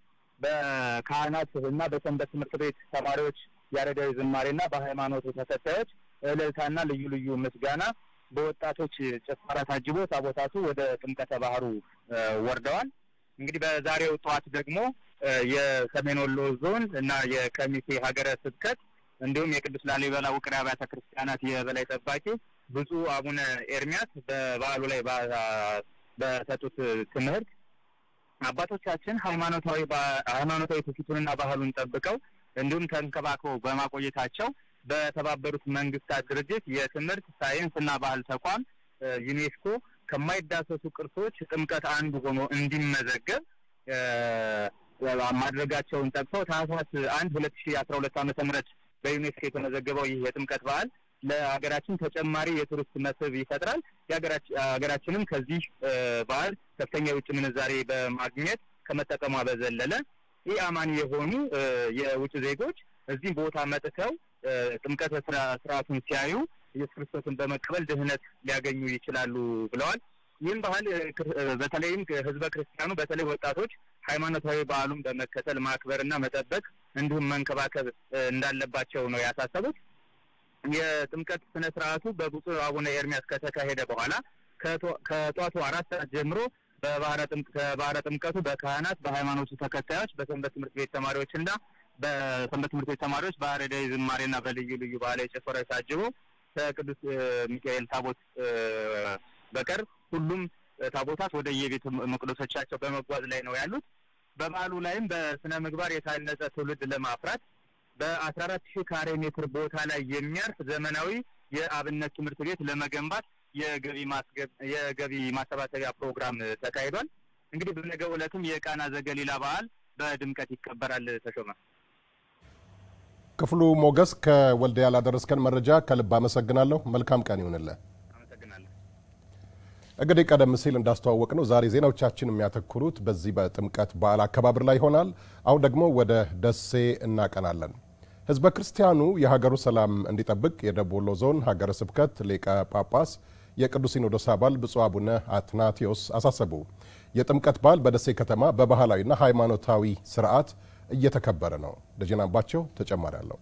በካህናት እና በሰንበት ትምህርት ቤት ተማሪዎች ያሬዳዊ ዝማሬና በሃይማኖቱ ተከታዮች እልልታና ልዩ ልዩ ምስጋና በወጣቶች ጭፈራ ታጅቦ ታቦታቱ ወደ ጥምቀተ ባህሩ ወርደዋል። እንግዲህ በዛሬው ጠዋት ደግሞ የሰሜን ወሎ ዞን እና የከሚሴ ሀገረ ስብከት እንዲሁም የቅዱስ ላሊበላ ውቅር አብያተ ክርስቲያናት የበላይ ጠባቂ ብፁዕ አቡነ ኤርሚያስ በበዓሉ ላይ በሰጡት ትምህርት አባቶቻችን ሃይማኖታዊ ሃይማኖታዊ ትውፊቱንና ባህሉን ጠብቀው እንዲሁም ተንከባክበው በማቆየታቸው በተባበሩት መንግስታት ድርጅት የትምህርት ሳይንስና ባህል ተቋም ዩኔስኮ ከማይዳሰሱ ቅርሶች ጥምቀት አንዱ ሆኖ እንዲመዘገብ ማድረጋቸውን ጠቅሰው ታህሳስ አንድ ሁለት ሺ አስራ ሁለት ዓመተ ምህረት በዩኔስኮ የተመዘገበው ይህ የጥምቀት በዓል ለሀገራችን ተጨማሪ የቱሪስት መስህብ ይፈጥራል። ሀገራችንም ከዚህ በዓል ከፍተኛ የውጭ ምንዛሬ በማግኘት ከመጠቀሟ በዘለለ ይህ አማኒ የሆኑ የውጭ ዜጎች እዚህ ቦታ መጥተው ጥምቀት ስርዓቱን ሲያዩ ኢየሱስ ክርስቶስን በመቀበል ድህነት ሊያገኙ ይችላሉ ብለዋል። ይህም ባህል በተለይም ህዝበ ክርስቲያኑ በተለይ ወጣቶች ሃይማኖታዊ በዓሉን በመከተል ማክበርና መጠበቅ እንዲሁም መንከባከብ እንዳለባቸው ነው ያሳሰቡት። የጥምቀት ስነ ስርዓቱ በብፁዕ አቡነ ኤርሚያስ ከተካሄደ በኋላ ከጧቱ አራት ሰዓት ጀምሮ ከባህረ ጥምቀቱ በካህናት፣ በሃይማኖቱ ተከታዮች፣ በሰንበት ትምህርት ቤት ተማሪዎች እና በሰንበት ትምህርት ቤት ተማሪዎች በአረዳዊ ዝማሬና በልዩ ልዩ ባህላዊ ጭፈራዎች ታጅቦ ከቅዱስ ሚካኤል ታቦት በቀር ሁሉም ታቦታት ወደ የቤተ መቅደሶቻቸው በመጓዝ ላይ ነው ያሉት። በበዓሉ ላይም በስነ ምግባር የታነጸ ትውልድ ለማፍራት በአስራ አራት ሺህ ካሬ ሜትር ቦታ ላይ የሚያርፍ ዘመናዊ የአብነት ትምህርት ቤት ለመገንባት የገቢ ማስገብ የገቢ ማሰባሰቢያ ፕሮግራም ተካሂዷል። እንግዲህ በነገው ዕለትም የቃና ዘገሊላ በዓል በድምቀት ይከበራል። ተሾመ ክፍሉ ሞገስ ከወልዲያ ላደረስከን መረጃ ከልብ አመሰግናለሁ። መልካም ቀን ይሁንልህ። እንግዲህ ቀደም ሲል እንዳስተዋወቅ ነው ዛሬ ዜናዎቻችን የሚያተኩሩት በዚህ በጥምቀት በዓል አከባበር ላይ ይሆናል። አሁን ደግሞ ወደ ደሴ እናቀናለን። ህዝበ ክርስቲያኑ የሀገሩ ሰላም እንዲጠብቅ የደቡብ ወሎ ዞን ሀገረ ስብከት ሊቀ ጳጳስ የቅዱስ ሲኖዶስ አባል ብፁዕ አቡነ አትናቴዎስ አሳሰቡ። የጥምቀት በዓል በደሴ ከተማ በባህላዊና ሃይማኖታዊ ስርዓት እየተከበረ ነው። ደጀን አምባቸው ተጨማሪ አለው።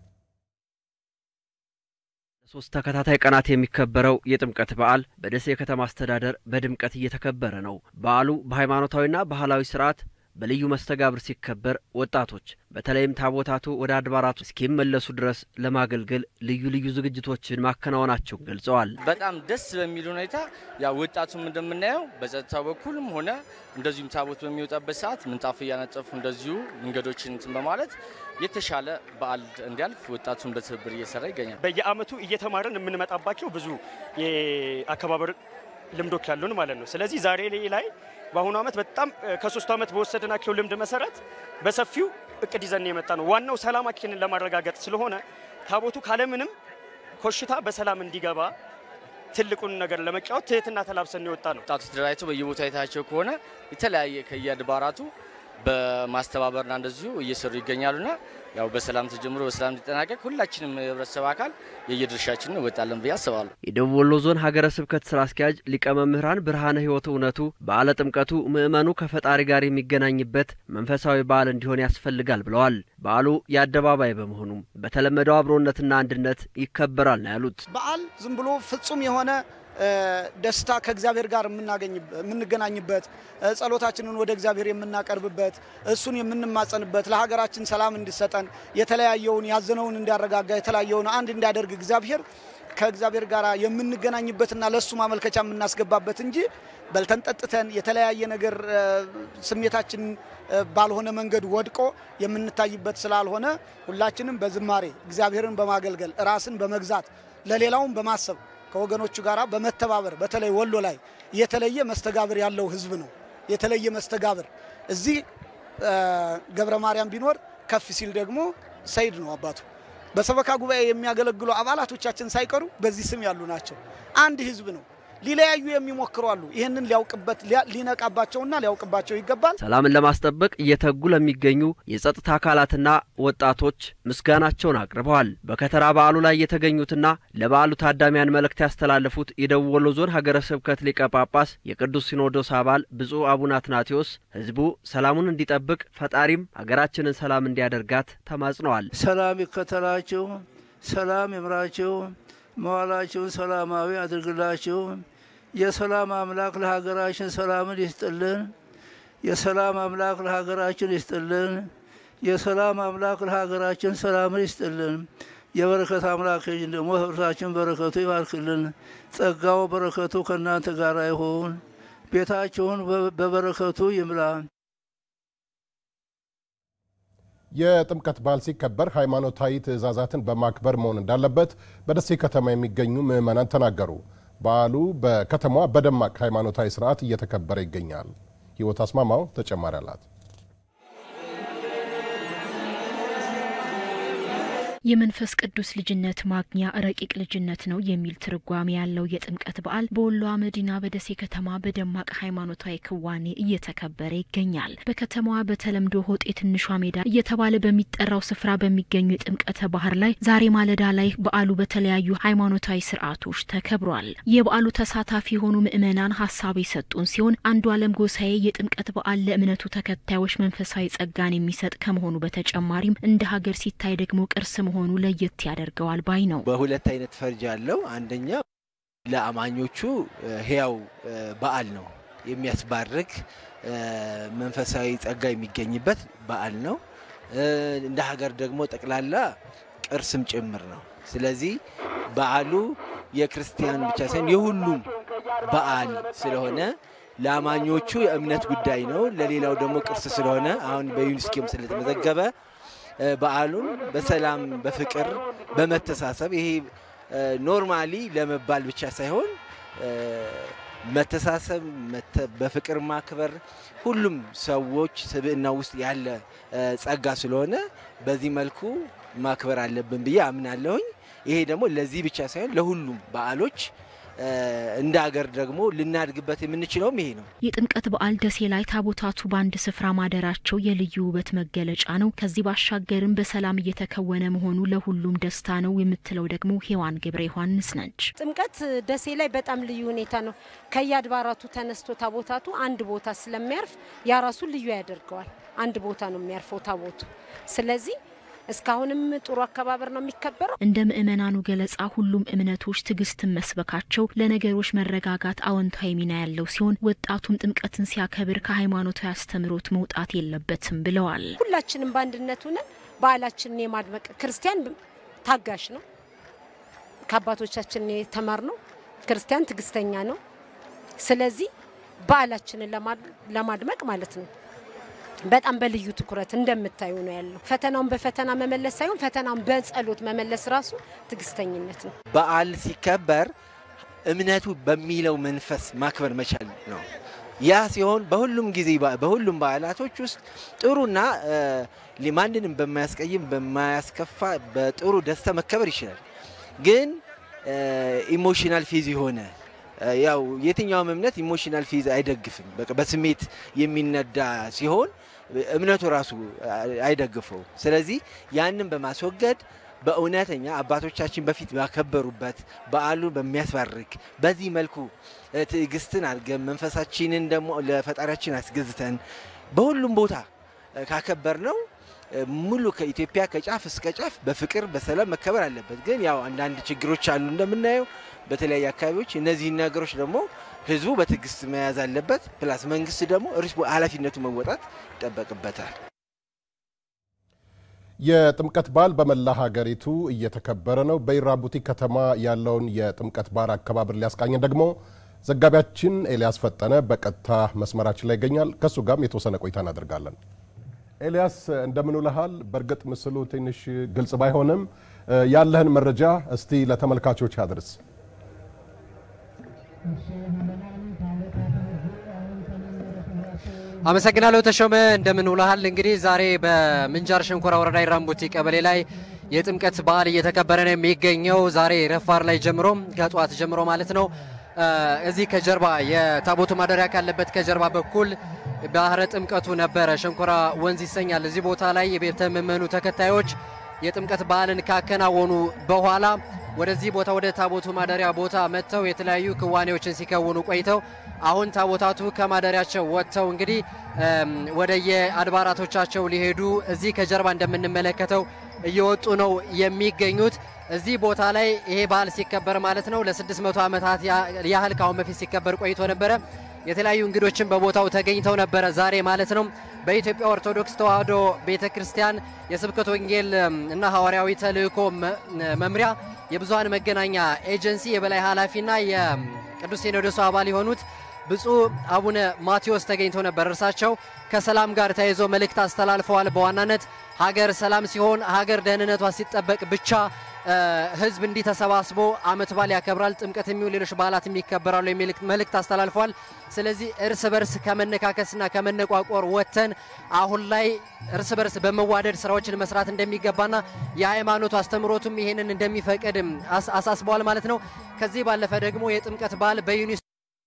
ሶስት ተከታታይ ቀናት የሚከበረው የጥምቀት በዓል በደሴ ከተማ አስተዳደር በድምቀት እየተከበረ ነው። በዓሉ በሃይማኖታዊና ባህላዊ ስርዓት በልዩ መስተጋብር ሲከበር ወጣቶች በተለይም ታቦታቱ ወደ አድባራቱ እስኪመለሱ ድረስ ለማገልገል ልዩ ልዩ ዝግጅቶችን ማከናወናቸውን ገልጸዋል። በጣም ደስ በሚል ሁኔታ ያው ወጣቱም እንደምናየው በጸጥታው በኩልም ሆነ እንደዚሁም ታቦት በሚወጣበት ሰዓት ምንጣፍ እያነጠፉ እንደዚሁ መንገዶችን እንትን በማለት የተሻለ በዓል እንዲያልፍ ወጣቱን በትብብር እየሰራ ይገኛል። በየአመቱ እየተማርን የምንመጣባቸው ብዙ የአከባበር ልምዶች ያሉን ማለት ነው። ስለዚህ ዛሬ ላይ በአሁኑ ዓመት በጣም ከሶስቱ ዓመት በወሰድናቸው ልምድ መሰረት በሰፊው እቅድ ይዘን የመጣ ነው። ዋናው ሰላማችንን ለማረጋገጥ ስለሆነ ታቦቱ ካለምንም ኮሽታ በሰላም እንዲገባ ትልቁን ነገር ለመጫወት ትህትና ተላብሰን የወጣ ነው። ወጣቶች ተደራጅተው በየቦታ የታያቸው ከሆነ የተለያየ ከየአድባራቱ በማስተባበርና እንደዚሁ እየሰሩ ይገኛሉና ያው በሰላም ተጀምሮ በሰላም እንዲጠናቀቅ ሁላችንም የህብረተሰብ አካል የየድርሻችንን እንወጣለን ብዬ አስባለሁ። የደቡብ ወሎ ዞን ሀገረ ስብከት ስራ አስኪያጅ ሊቀ መምህራን ብርሃነ ህይወት እውነቱ በዓለ ጥምቀቱ ምዕመኑ ከፈጣሪ ጋር የሚገናኝበት መንፈሳዊ በዓል እንዲሆን ያስፈልጋል ብለዋል። በዓሉ የአደባባይ በመሆኑም በተለመደው አብሮነትና አንድነት ይከበራል ነው ያሉት። በዓል ዝም ብሎ ፍጹም የሆነ ደስታ ከእግዚአብሔር ጋር የምንገናኝበት ጸሎታችንን ወደ እግዚአብሔር የምናቀርብበት እሱን የምንማጸንበት ለሀገራችን ሰላም እንዲሰጠን የተለያየውን ያዘነውን እንዲያረጋጋ የተለያየውን አንድ እንዲያደርግ እግዚአብሔር ከእግዚአብሔር ጋር የምንገናኝበትና ለእሱ ማመልከቻ የምናስገባበት እንጂ በልተን ጠጥተን የተለያየ ነገር ስሜታችን ባልሆነ መንገድ ወድቆ የምንታይበት ስላልሆነ ሁላችንም በዝማሬ እግዚአብሔርን በማገልገል ራስን በመግዛት ለሌላውን በማሰብ ከወገኖቹ ጋር በመተባበር በተለይ ወሎ ላይ የተለየ መስተጋብር ያለው ህዝብ ነው። የተለየ መስተጋብር እዚህ ገብረ ማርያም ቢኖር ከፍ ሲል ደግሞ ሰይድ ነው አባቱ። በሰበካ ጉባኤ የሚያገለግሉ አባላቶቻችን ሳይቀሩ በዚህ ስም ያሉ ናቸው። አንድ ህዝብ ነው። ሊለያዩ የሚሞክሩ አሉ። ይህንን ሊያውቅበት ሊነቃባቸውና ሊያውቅባቸው ይገባል። ሰላምን ለማስጠበቅ እየተጉ ለሚገኙ የጸጥታ አካላትና ወጣቶች ምስጋናቸውን አቅርበዋል። በከተራ በዓሉ ላይ የተገኙትና ለበዓሉ ታዳሚያን መልእክት ያስተላለፉት የደቡብ ወሎ ዞን ሀገረ ስብከት ሊቀ ጳጳስ የቅዱስ ሲኖዶስ አባል ብፁዕ አቡነ አትናቴዎስ ህዝቡ ሰላሙን እንዲጠብቅ ፈጣሪም ሀገራችንን ሰላም እንዲያደርጋት ተማጽነዋል። ሰላም ይከተላችሁ፣ ሰላም ይምራችሁ፣ መዋላችሁን ሰላማዊ አድርግላችሁ። የሰላም አምላክ ለሀገራችን ሰላምን ይስጥልን። የሰላም አምላክ ለሀገራችን ይስጥልን። የሰላም አምላክ ለሀገራችን ሰላምን ይስጥልን። የበረከት አምላክ ደግሞ ህብረታችን በረከቱ ይባርክልን። ጸጋው በረከቱ ከእናንተ ጋር ይሁን። ቤታችሁን በበረከቱ ይምላ። የጥምቀት በዓል ሲከበር ሃይማኖታዊ ትዕዛዛትን በማክበር መሆን እንዳለበት በደሴ ከተማ የሚገኙ ምዕመናን ተናገሩ። በዓሉ በከተማዋ በደማቅ ሃይማኖታዊ ስርዓት እየተከበረ ይገኛል። ህይወት አስማማው ተጨማሪ አላት። የመንፈስ ቅዱስ ልጅነት ማግኛ ረቂቅ ልጅነት ነው የሚል ትርጓሜ ያለው የጥምቀት በዓል በወሎ መዲና በደሴ ከተማ በደማቅ ሃይማኖታዊ ክዋኔ እየተከበረ ይገኛል። በከተማዋ በተለምዶ ሆጤ ትንሿ ሜዳ እየተባለ በሚጠራው ስፍራ በሚገኙ የጥምቀተ ባህር ላይ ዛሬ ማለዳ ላይ በዓሉ በተለያዩ ሃይማኖታዊ ስርዓቶች ተከብሯል። የበዓሉ ተሳታፊ የሆኑ ምዕመናን ሀሳብ የሰጡን ሲሆን አንዱ አለም ጎሳዬ የጥምቀት በዓል ለእምነቱ ተከታዮች መንፈሳዊ ጸጋን የሚሰጥ ከመሆኑ በተጨማሪም እንደ ሀገር ሲታይ ደግሞ ቅርስ መሆኑ ለየት ያደርገዋል ባይ ነው። በሁለት አይነት ፈርጅ አለው። አንደኛ ለአማኞቹ ህያው በዓል ነው፣ የሚያስባርክ መንፈሳዊ ጸጋ የሚገኝበት በዓል ነው። እንደ ሀገር ደግሞ ጠቅላላ ቅርስም ጭምር ነው። ስለዚህ በዓሉ የክርስቲያን ብቻ ሳይሆን የሁሉም በዓል ስለሆነ ለአማኞቹ የእምነት ጉዳይ ነው፣ ለሌላው ደግሞ ቅርስ ስለሆነ አሁን በዩኒስኮም ስለተመዘገበ በዓሉን በሰላም በፍቅር በመተሳሰብ ይሄ ኖርማሊ ለመባል ብቻ ሳይሆን መተሳሰብ፣ በፍቅር ማክበር ሁሉም ሰዎች ስብዕና ውስጥ ያለ ጸጋ ስለሆነ በዚህ መልኩ ማክበር አለብን ብዬ አምናለሁኝ። ይሄ ደግሞ ለዚህ ብቻ ሳይሆን ለሁሉም በዓሎች እንደ ሀገር ደግሞ ልናድግበት የምንችለውም ይሄ ነው። የጥምቀት በዓል ደሴ ላይ ታቦታቱ በአንድ ስፍራ ማደራቸው የልዩ ውበት መገለጫ ነው። ከዚህ ባሻገርም በሰላም እየተከወነ መሆኑ ለሁሉም ደስታ ነው የምትለው ደግሞ ሔዋን ገብረ ዮሐንስ ነች። ጥምቀት ደሴ ላይ በጣም ልዩ ሁኔታ ነው። ከየአድባራቱ ተነስቶ ታቦታቱ አንድ ቦታ ስለሚያርፍ ያ ራሱ ልዩ ያደርገዋል። አንድ ቦታ ነው የሚያርፈው ታቦቱ። ስለዚህ እስካሁንም ጥሩ አከባበር ነው የሚከበረው። እንደ ምእመናኑ ገለጻ ሁሉም እምነቶች ትዕግስትን መስበካቸው ለነገሮች መረጋጋት አዎንታዊ ሚና ያለው ሲሆን ወጣቱም ጥምቀትን ሲያከብር ከሃይማኖታዊ አስተምህሮት መውጣት የለበትም ብለዋል። ሁላችንም በአንድነት ሆነን በዓላችንን የማድመቅ ክርስቲያን ታጋሽ ነው። ከአባቶቻችን የተማር ነው። ክርስቲያን ትዕግስተኛ ነው። ስለዚህ በዓላችንን ለማድመቅ ማለት ነው በጣም በልዩ ትኩረት እንደምታዩ ነው ያለው። ፈተናውን በፈተና መመለስ ሳይሆን ፈተናውን በጸሎት መመለስ ራሱ ትዕግስተኝነት ነው። በዓል ሲከበር እምነቱ በሚለው መንፈስ ማክበር መቻል ነው። ያ ሲሆን በሁሉም ጊዜ በሁሉም በዓላቶች ውስጥ ጥሩና ማንንም በማያስቀይም በማያስከፋ በጥሩ ደስታ መከበር ይችላል። ግን ኢሞሽናል ፌዝ የሆነ ያው የትኛውም እምነት ኢሞሽናል ፌዝ አይደግፍም። በቃ በስሜት የሚነዳ ሲሆን እምነቱ ራሱ አይደግፈው። ስለዚህ ያንን በማስወገድ በእውነተኛ አባቶቻችን በፊት ባከበሩበት በዓሉን በሚያስባርክ በዚህ መልኩ ትዕግስትን አድርገን መንፈሳችንን ደግሞ ለፈጣሪያችን አስገዝተን በሁሉም ቦታ ካከበር ነው ሙሉ ከኢትዮጵያ ከጫፍ እስከ ጫፍ በፍቅር በሰላም መከበር አለበት። ግን ያው አንዳንድ ችግሮች አሉ እንደምናየው በተለያዩ አካባቢዎች። እነዚህን ነገሮች ደግሞ ህዝቡ በትዕግስት መያዝ አለበት። ፕላስ መንግስት ደግሞ ኃላፊነቱ መወጣት ይጠበቅበታል። የጥምቀት በዓል በመላ ሀገሪቱ እየተከበረ ነው። በኢራቡቲ ከተማ ያለውን የጥምቀት በዓል አከባበር ሊያስቃኘን ደግሞ ዘጋቢያችን ኤልያስ ፈጠነ በቀጥታ መስመራችን ላይ ይገኛል። ከእሱ ጋርም የተወሰነ ቆይታ እናደርጋለን። ኤልያስ እንደምን ውለሃል? በእርግጥ ምስሉ ትንሽ ግልጽ ባይሆንም ያለህን መረጃ እስቲ ለተመልካቾች አድርስ። አመሰግናለሁ ተሾመ፣ እንደምን ውለሃል? እንግዲህ ዛሬ በምንጃር ሸንኮራ ወረዳ ኢራምቡቲ ቀበሌ ላይ የጥምቀት በዓል እየተከበረ ነው የሚገኘው። ዛሬ ረፋር ላይ ጀምሮ ከጠዋት ጀምሮ ማለት ነው። እዚህ ከጀርባ የታቦቱ ማደሪያ ካለበት ከጀርባ በኩል ባህረ ጥምቀቱ ነበረ። ሸንኮራ ወንዝ ይሰኛል። እዚህ ቦታ ላይ የቤተ ምእመኑ ተከታዮች የጥምቀት በዓልን ካከናወኑ በኋላ ወደዚህ ቦታ ወደ ታቦቱ ማደሪያ ቦታ መጥተው የተለያዩ ክዋኔዎችን ሲከውኑ ቆይተው አሁን ታቦታቱ ከማደሪያቸው ወጥተው እንግዲህ ወደ የአድባራቶቻቸው ሊሄዱ እዚህ ከጀርባ እንደምንመለከተው እየወጡ ነው የሚገኙት። እዚህ ቦታ ላይ ይሄ በዓል ሲከበር ማለት ነው ለ600 ዓመታት ያህል ከአሁን በፊት ሲከበር ቆይቶ ነበረ። የተለያዩ እንግዶችን በቦታው ተገኝተው ነበረ ዛሬ ማለት ነው። በኢትዮጵያ ኦርቶዶክስ ተዋሕዶ ቤተ ክርስቲያን የስብከት ወንጌል እና ሐዋርያዊ ተልእኮ መምሪያ የብዙሃን መገናኛ ኤጀንሲ የበላይ ኃላፊና የቅዱስ ሲኖዶሱ አባል የሆኑት ብፁዕ አቡነ ማቴዎስ ተገኝተው ነበር። እርሳቸው ከሰላም ጋር ተያይዞ መልእክት አስተላልፈዋል። በዋናነት ሀገር ሰላም ሲሆን ሀገር ደህንነቷ ሲጠበቅ ብቻ ሕዝብ እንዲህ ተሰባስቦ ዓመት በዓል ያከብራል። ጥምቀት የሚሆን ሌሎች በዓላትም ይከበራሉ የሚል መልእክት አስተላልፈዋል። ስለዚህ እርስ በርስ ከመነካከስና ከመነቋቆር ወጥተን አሁን ላይ እርስ በርስ በመዋደድ ስራዎችን መስራት እንደሚገባና የሃይማኖቱ አስተምሮቱም ይሄንን እንደሚፈቅድ አሳስበዋል ማለት ነው። ከዚህ ባለፈ ደግሞ የጥምቀት በዓል በዩኒስ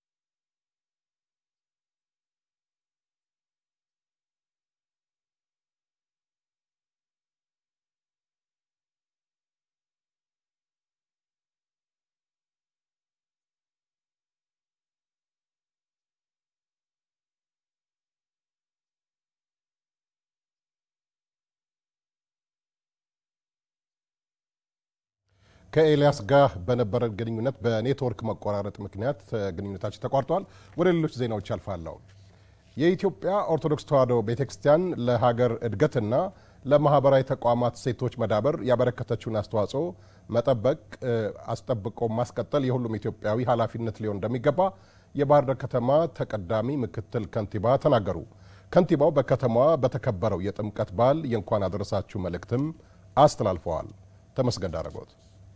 ከኤልያስ ጋር በነበረ ግንኙነት በኔትወርክ መቆራረጥ ምክንያት ግንኙነታችን ተቋርጧል። ወደ ሌሎች ዜናዎች አልፋለሁ። የኢትዮጵያ ኦርቶዶክስ ተዋሕዶ ቤተ ክርስቲያን ለሀገር እድገትና ለማህበራዊ ተቋማት ሴቶች መዳበር ያበረከተችውን አስተዋጽኦ መጠበቅ፣ አስጠብቆ ማስቀጠል የሁሉም ኢትዮጵያዊ ኃላፊነት ሊሆን እንደሚገባ የባህር ዳር ከተማ ተቀዳሚ ምክትል ከንቲባ ተናገሩ። ከንቲባው በከተማዋ በተከበረው የጥምቀት በዓል የእንኳን አደረሳችሁ መልእክትም አስተላልፈዋል። ተመስገን ዳረጎት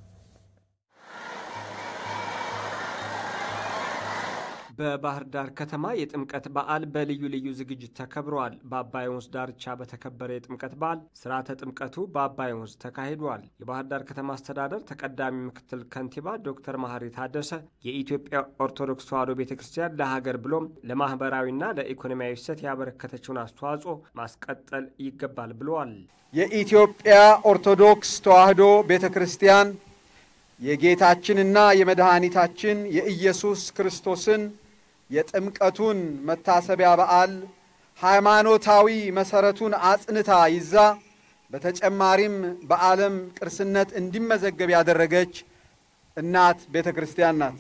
በባህር ዳር ከተማ የጥምቀት በዓል በልዩ ልዩ ዝግጅት ተከብረዋል። በአባይ ወንዝ ዳርቻ በተከበረ የጥምቀት በዓል ስርዓተ ጥምቀቱ በአባይ ወንዝ ተካሂዷል። የባህር ዳር ከተማ አስተዳደር ተቀዳሚ ምክትል ከንቲባ ዶክተር መሐሪ ታደሰ የኢትዮጵያ ኦርቶዶክስ ተዋሕዶ ቤተ ክርስቲያን ለሀገር ብሎም ለማህበራዊና ለኢኮኖሚያዊ እሴት ያበረከተችውን አስተዋጽኦ ማስቀጠል ይገባል ብለዋል። የኢትዮጵያ ኦርቶዶክስ ተዋሕዶ ቤተ ክርስቲያን የጌታችንና የመድኃኒታችን የኢየሱስ ክርስቶስን የጥምቀቱን መታሰቢያ በዓል ሃይማኖታዊ መሰረቱን አጽንታ ይዛ በተጨማሪም በዓለም ቅርስነት እንዲመዘገብ ያደረገች እናት ቤተ ክርስቲያን ናት።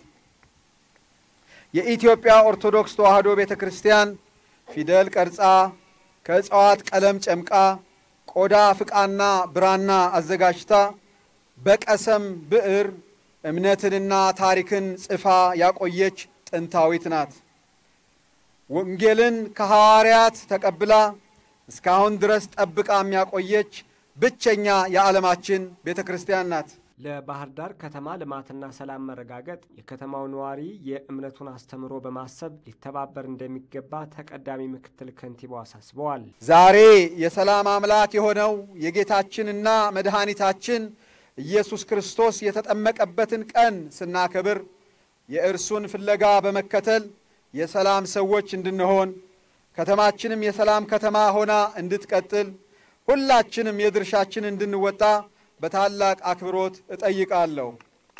የኢትዮጵያ ኦርቶዶክስ ተዋሕዶ ቤተ ክርስቲያን ፊደል ቀርጻ ከእጽዋት ቀለም ጨምቃ ቆዳ ፍቃና ብራና አዘጋጅታ በቀሰም ብዕር እምነትንና ታሪክን ጽፋ ያቆየች ጥንታዊት ናት። ወንጌልን ከሐዋርያት ተቀብላ እስካሁን ድረስ ጠብቃ የሚያቆየች ብቸኛ የዓለማችን ቤተ ክርስቲያን ናት። ለባህር ዳር ከተማ ልማትና ሰላም መረጋገጥ የከተማው ነዋሪ የእምነቱን አስተምሮ በማሰብ ሊተባበር እንደሚገባ ተቀዳሚ ምክትል ከንቲባው አሳስበዋል። ዛሬ የሰላም አምላክ የሆነው የጌታችንና መድኃኒታችን ኢየሱስ ክርስቶስ የተጠመቀበትን ቀን ስናከብር የእርሱን ፍለጋ በመከተል የሰላም ሰዎች እንድንሆን ከተማችንም የሰላም ከተማ ሆና እንድትቀጥል ሁላችንም የድርሻችን እንድንወጣ በታላቅ አክብሮት እጠይቃለሁ።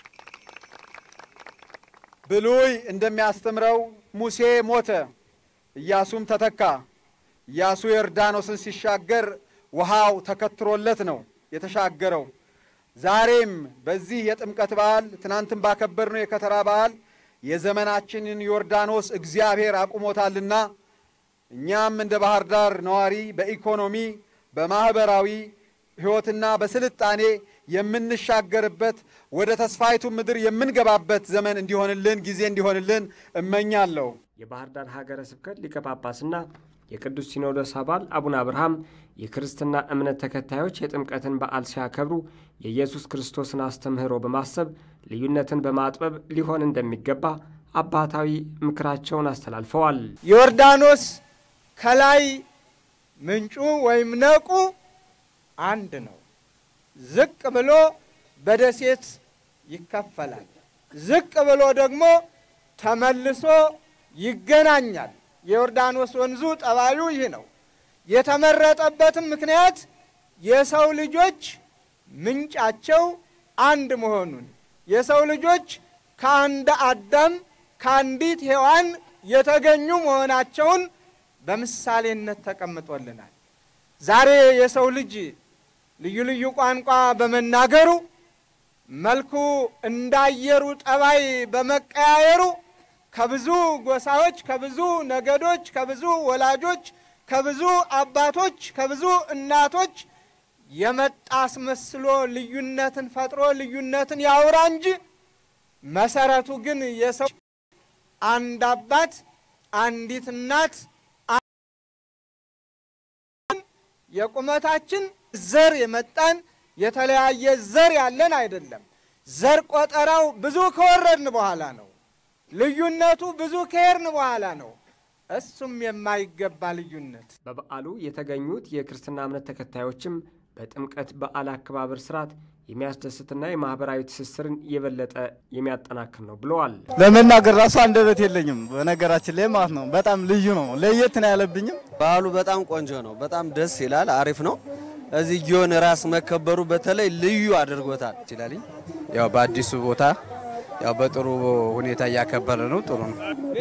ብሉይ እንደሚያስተምረው ሙሴ ሞተ፣ ኢያሱም ተተካ። ኢያሱ ዮርዳኖስን ሲሻገር ውሃው ተከትሮለት ነው የተሻገረው። ዛሬም በዚህ የጥምቀት በዓል ትናንትም ባከበርነው የከተራ በዓል የዘመናችንን ዮርዳኖስ እግዚአብሔር አቁሞታልና እኛም እንደ ባህር ዳር ነዋሪ በኢኮኖሚ በማኅበራዊ ሕይወትና በስልጣኔ የምንሻገርበት ወደ ተስፋይቱ ምድር የምንገባበት ዘመን እንዲሆንልን ጊዜ እንዲሆንልን እመኛለሁ። የባህር ዳር ሀገረ ስብከት ሊቀ ጳጳስና የቅዱስ ሲኖዶስ አባል አቡነ አብርሃም የክርስትና እምነት ተከታዮች የጥምቀትን በዓል ሲያከብሩ የኢየሱስ ክርስቶስን አስተምህሮ በማሰብ ልዩነትን በማጥበብ ሊሆን እንደሚገባ አባታዊ ምክራቸውን አስተላልፈዋል። ዮርዳኖስ ከላይ ምንጩ ወይም ነቁ አንድ ነው። ዝቅ ብሎ በደሴት ይከፈላል። ዝቅ ብሎ ደግሞ ተመልሶ ይገናኛል። የዮርዳኖስ ወንዙ ጠባዩ ይህ ነው። የተመረጠበትም ምክንያት የሰው ልጆች ምንጫቸው አንድ መሆኑን የሰው ልጆች ከአንድ አዳም ከአንዲት ሔዋን የተገኙ መሆናቸውን በምሳሌነት ተቀምጦልናል። ዛሬ የሰው ልጅ ልዩ ልዩ ቋንቋ በመናገሩ መልኩ እንዳየሩ ጠባይ በመቀያየሩ ከብዙ ጎሳዎች፣ ከብዙ ነገዶች፣ ከብዙ ወላጆች፣ ከብዙ አባቶች፣ ከብዙ እናቶች የመጣ አስመስሎ ልዩነትን ፈጥሮ ልዩነትን ያውራ እንጂ መሰረቱ ግን የሰው አንድ አባት፣ አንዲት እናት የቁመታችን ዘር የመጣን የተለያየ ዘር ያለን አይደለም። ዘር ቆጠራው ብዙ ከወረድን በኋላ ነው። ልዩነቱ ብዙ ከሄድን በኋላ ነው። እሱም የማይገባ ልዩነት። በበዓሉ የተገኙት የክርስትና እምነት ተከታዮችም በጥምቀት በዓል አከባበር ስርዓት የሚያስደስትና የማህበራዊ ትስስርን የበለጠ የሚያጠናክር ነው ብለዋል። ለመናገር ራሱ አንደበት የለኝም። በነገራችን ላይ ማለት ነው በጣም ልዩ ነው። ለየት ነው ያለብኝም። በዓሉ በጣም ቆንጆ ነው። በጣም ደስ ይላል። አሪፍ ነው። እዚህ ጊዮን ራስ መከበሩ በተለይ ልዩ አድርጎታል ይችላል። ያው በአዲሱ ቦታ ያው በጥሩ ሁኔታ እያከበረ ነው። ጥሩ ነው።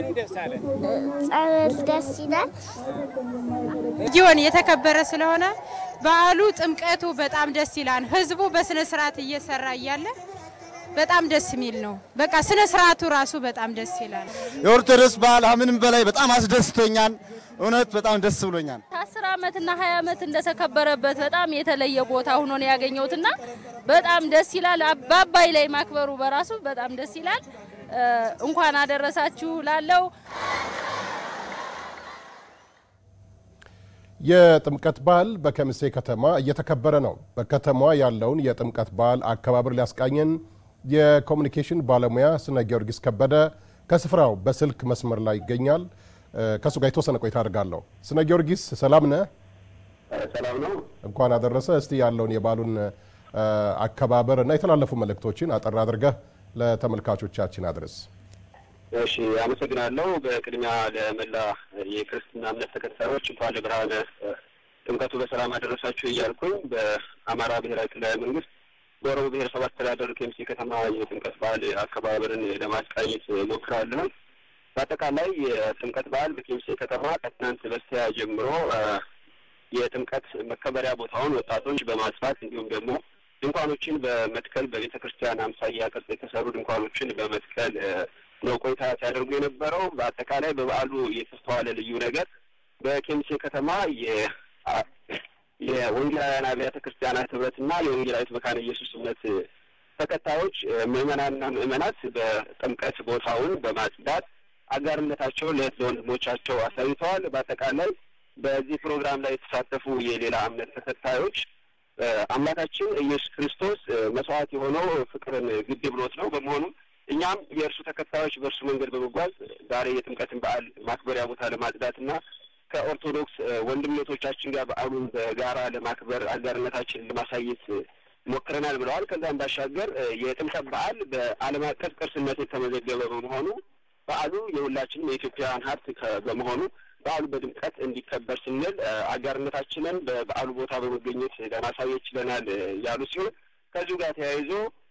ጸበል ደስ ይላል። ጊዮን የተከበረ ስለሆነ በዓሉ ጥምቀቱ በጣም ደስ ይላል። ህዝቡ በስነ ስርዓት እየሰራ እያለ በጣም ደስ የሚል ነው። በቃ ስነ ስርዓቱ ራሱ በጣም ደስ ይላል። የኦርቶዶክስ በዓል ከምንም በላይ በጣም አስደስቶኛል። እውነት በጣም ደስ ብሎኛል። ከአስር ዓመትና ሀያ ዓመት እንደተከበረበት በጣም የተለየ ቦታ ሆኖ ነው ያገኘሁትና በጣም ደስ ይላል። በአባይ ላይ ማክበሩ በራሱ በጣም ደስ ይላል። እንኳን አደረሳችሁ ላለው የጥምቀት በዓል በከሚሴ ከተማ እየተከበረ ነው። በከተማዋ ያለውን የጥምቀት በዓል አከባበር ሊያስቃኘን የኮሚኒኬሽን ባለሙያ ስነ ጊዮርጊስ ከበደ ከስፍራው በስልክ መስመር ላይ ይገኛል። ከእሱ ጋር የተወሰነ ቆይታ አድርጋለሁ። ስነ ጊዮርጊስ ሰላም ነህ? ሰላም ነው። እንኳን አደረሰ። እስቲ ያለውን የበዓሉን አከባበር እና የተላለፉ መልእክቶችን አጠር አድርገህ ለተመልካቾቻችን አድርስ። እሺ፣ አመሰግናለሁ። በቅድሚያ ለመላ የክርስትና እምነት ተከታዮች እንኳን ለብርሃነ ጥምቀቱ በሰላም አደረሳችሁ እያልኩኝ በአማራ ብሔራዊ ክልላዊ መንግስት በኦሮሞ ብሔረሰብ አስተዳደር ከሚሴ ከተማ የጥምቀት በዓል አከባበርን ለማስቃኘት ሞክራለሁ። በአጠቃላይ የጥምቀት በዓል በኬሚሴ ከተማ ከትናንት በስቲያ ጀምሮ የጥምቀት መከበሪያ ቦታውን ወጣቶች በማስፋት እንዲሁም ደግሞ ድንኳኖችን በመትከል በቤተ ክርስቲያን አምሳያ ቅርጽ የተሰሩ ድንኳኖችን በመትከል ነው ቆይታ ሲያደርጉ የነበረው። በአጠቃላይ በበዓሉ የተስተዋለ ልዩ ነገር በኬሚሴ ከተማ የወንጌላውያን አብያተ ክርስቲያናት ህብረትና የወንጌላዊት መካነ ኢየሱስ እምነት ተከታዮች ምዕመናንና ምዕመናት በጥምቀት ቦታውን በማጽዳት አጋርነታቸውን ለእህት ለወንድሞቻቸው አሳይተዋል። በአጠቃላይ በዚህ ፕሮግራም ላይ የተሳተፉ የሌላ እምነት ተከታዮች አምላካችን ኢየሱስ ክርስቶስ መስዋዕት የሆነው ፍቅርን ግድ ብሎት ነው። በመሆኑም እኛም የእርሱ ተከታዮች በእርሱ መንገድ በመጓዝ ዛሬ የጥምቀትን በዓል ማክበሪያ ቦታ ለማጽዳትና ከኦርቶዶክስ ወንድምነቶቻችን ጋር በዓሉን በጋራ ለማክበር አጋርነታችንን ለማሳየት ሞክረናል ብለዋል። ከዛም ባሻገር የጥምቀት በዓል በዓለም አቀፍ ቅርስነት የተመዘገበ በመሆኑ በዓሉ የሁላችንም የኢትዮጵያውያን ሀብት በመሆኑ በዓሉ በድምቀት እንዲከበር ስንል አጋርነታችንን በበዓሉ ቦታ በመገኘት ለማሳየት ችለናል ያሉ ሲሆን ከዚሁ ጋር ተያይዞ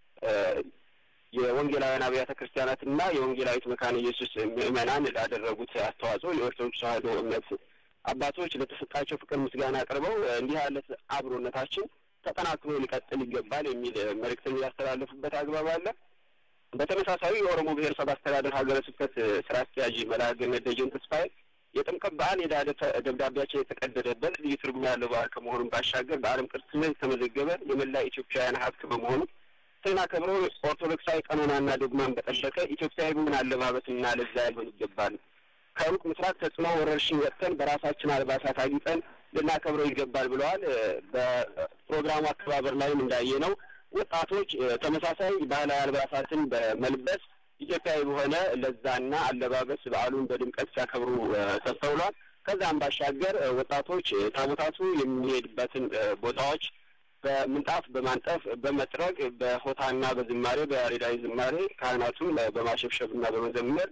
የወንጌላውያን አብያተ ክርስቲያናትና የወንጌላዊት መካነ ኢየሱስ ምዕመናን ላደረጉት አስተዋጽኦ የኦርቶዶክስ ተዋሕዶ እምነት አባቶች ለተሰጣቸው ፍቅር ምስጋና አቅርበው እንዲህ ያለ አብሮነታችን ተጠናክሮ ሊቀጥል ይገባል የሚል መልእክትን ያስተላለፉበት አግባብ አለ። በተመሳሳይ የኦሮሞ ብሔረሰብ አስተዳደር ሀገረ ስብከት ስራ አስኪያጅ መልአከ ገነት ደጀን ተስፋዬ የጥምቀት በዓል የዕዳ ደብዳቤያችን የተቀደደበት ልዩ ትርጉም ያለው በዓል ከመሆኑም ባሻገር በዓለም ቅርስነት የተመዘገበ የመላ ኢትዮጵያውያን ሀብት በመሆኑ ስናከብረው ኦርቶዶክሳዊ ቀኖናና ዶግማን በጠበቀ ኢትዮጵያዊ በሆነ አለባበስና ለዛ ሊሆን ይገባል። ከሩቅ ምስራቅ ተጽዕኖ ወረርሽኝ ወጥተን በራሳችን አልባሳት አጊጠን ልናከብረው ይገባል ብለዋል። በፕሮግራሙ አከባበር ላይም እንዳየ ነው ወጣቶች ተመሳሳይ ባህላዊ አልባሳትን በመልበስ ኢትዮጵያዊ በሆነ ለዛና አለባበስ በዓሉን በድምቀት ሲያከብሩ ተስተውሏል። ከዛም ባሻገር ወጣቶች ታቦታቱ የሚሄድበትን ቦታዎች በምንጣፍ በማንጠፍ በመጥረግ በሆታና በዝማሬ በያሬዳዊ ዝማሬ ካህናቱን በማሸብሸብና በመዘመር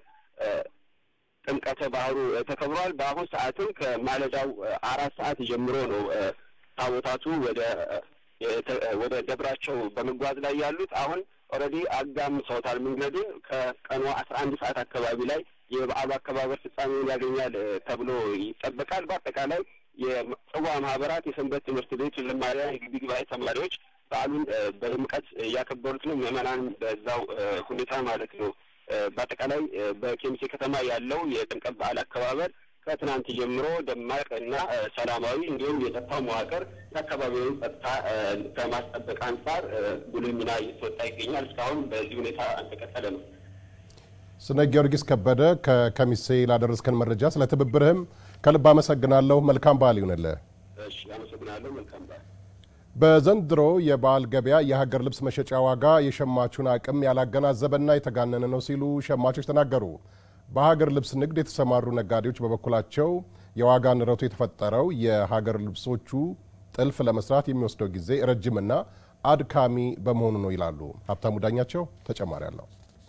ጥምቀተ ባህሩ ተከብሯል። በአሁን ሰዓትም ከማለዳው አራት ሰዓት ጀምሮ ነው ታቦታቱ ወደ ወደ ደብራቸው በመጓዝ ላይ ያሉት። አሁን ኦልሬዲ አጋምሰውታል መንገዱን። ከቀኑ አስራ አንድ ሰዓት አካባቢ ላይ የበዓሉ አከባበር ፍጻሜውን ያገኛል ተብሎ ይጠበቃል። በአጠቃላይ የጽዋ ማህበራት፣ የሰንበት ትምህርት ቤት ዘማሪያን፣ የግቢ ጉባኤ ተማሪዎች በዓሉን በድምቀት እያከበሩት ነው። ምዕመናን በዛው ሁኔታ ማለት ነው። በአጠቃላይ በኬሚሴ ከተማ ያለው የጥምቀት በዓል አከባበር ከትናንት ጀምሮ ደማቅ እና ሰላማዊ እንዲሁም የጸጥታው መዋቅር የአካባቢውን ጸጥታ ከማስጠበቅ አንጻር ጉልህ ሚና እየተወጣ ይገኛል። እስካሁን በዚህ ሁኔታ እንደቀጠለ ነው። ስነ ጊዮርጊስ ከበደ ከከሚሴ ላደረስከን መረጃ ስለ ትብብርህም ከልብ አመሰግናለሁ። መልካም በዓል ይሁንልህ። እሺ፣ አመሰግናለሁ። መልካም በዓል። በዘንድሮ የበዓል ገበያ የሀገር ልብስ መሸጫ ዋጋ የሸማቹን አቅም ያላገናዘበና የተጋነነ ነው ሲሉ ሸማቾች ተናገሩ። በሀገር ልብስ ንግድ የተሰማሩ ነጋዴዎች በበኩላቸው የዋጋ ንረቱ የተፈጠረው የሀገር ልብሶቹ ጥልፍ ለመስራት የሚወስደው ጊዜ ረጅምና አድካሚ በመሆኑ ነው ይላሉ። ሀብታሙ ዳኛቸው ተጨማሪ አለው።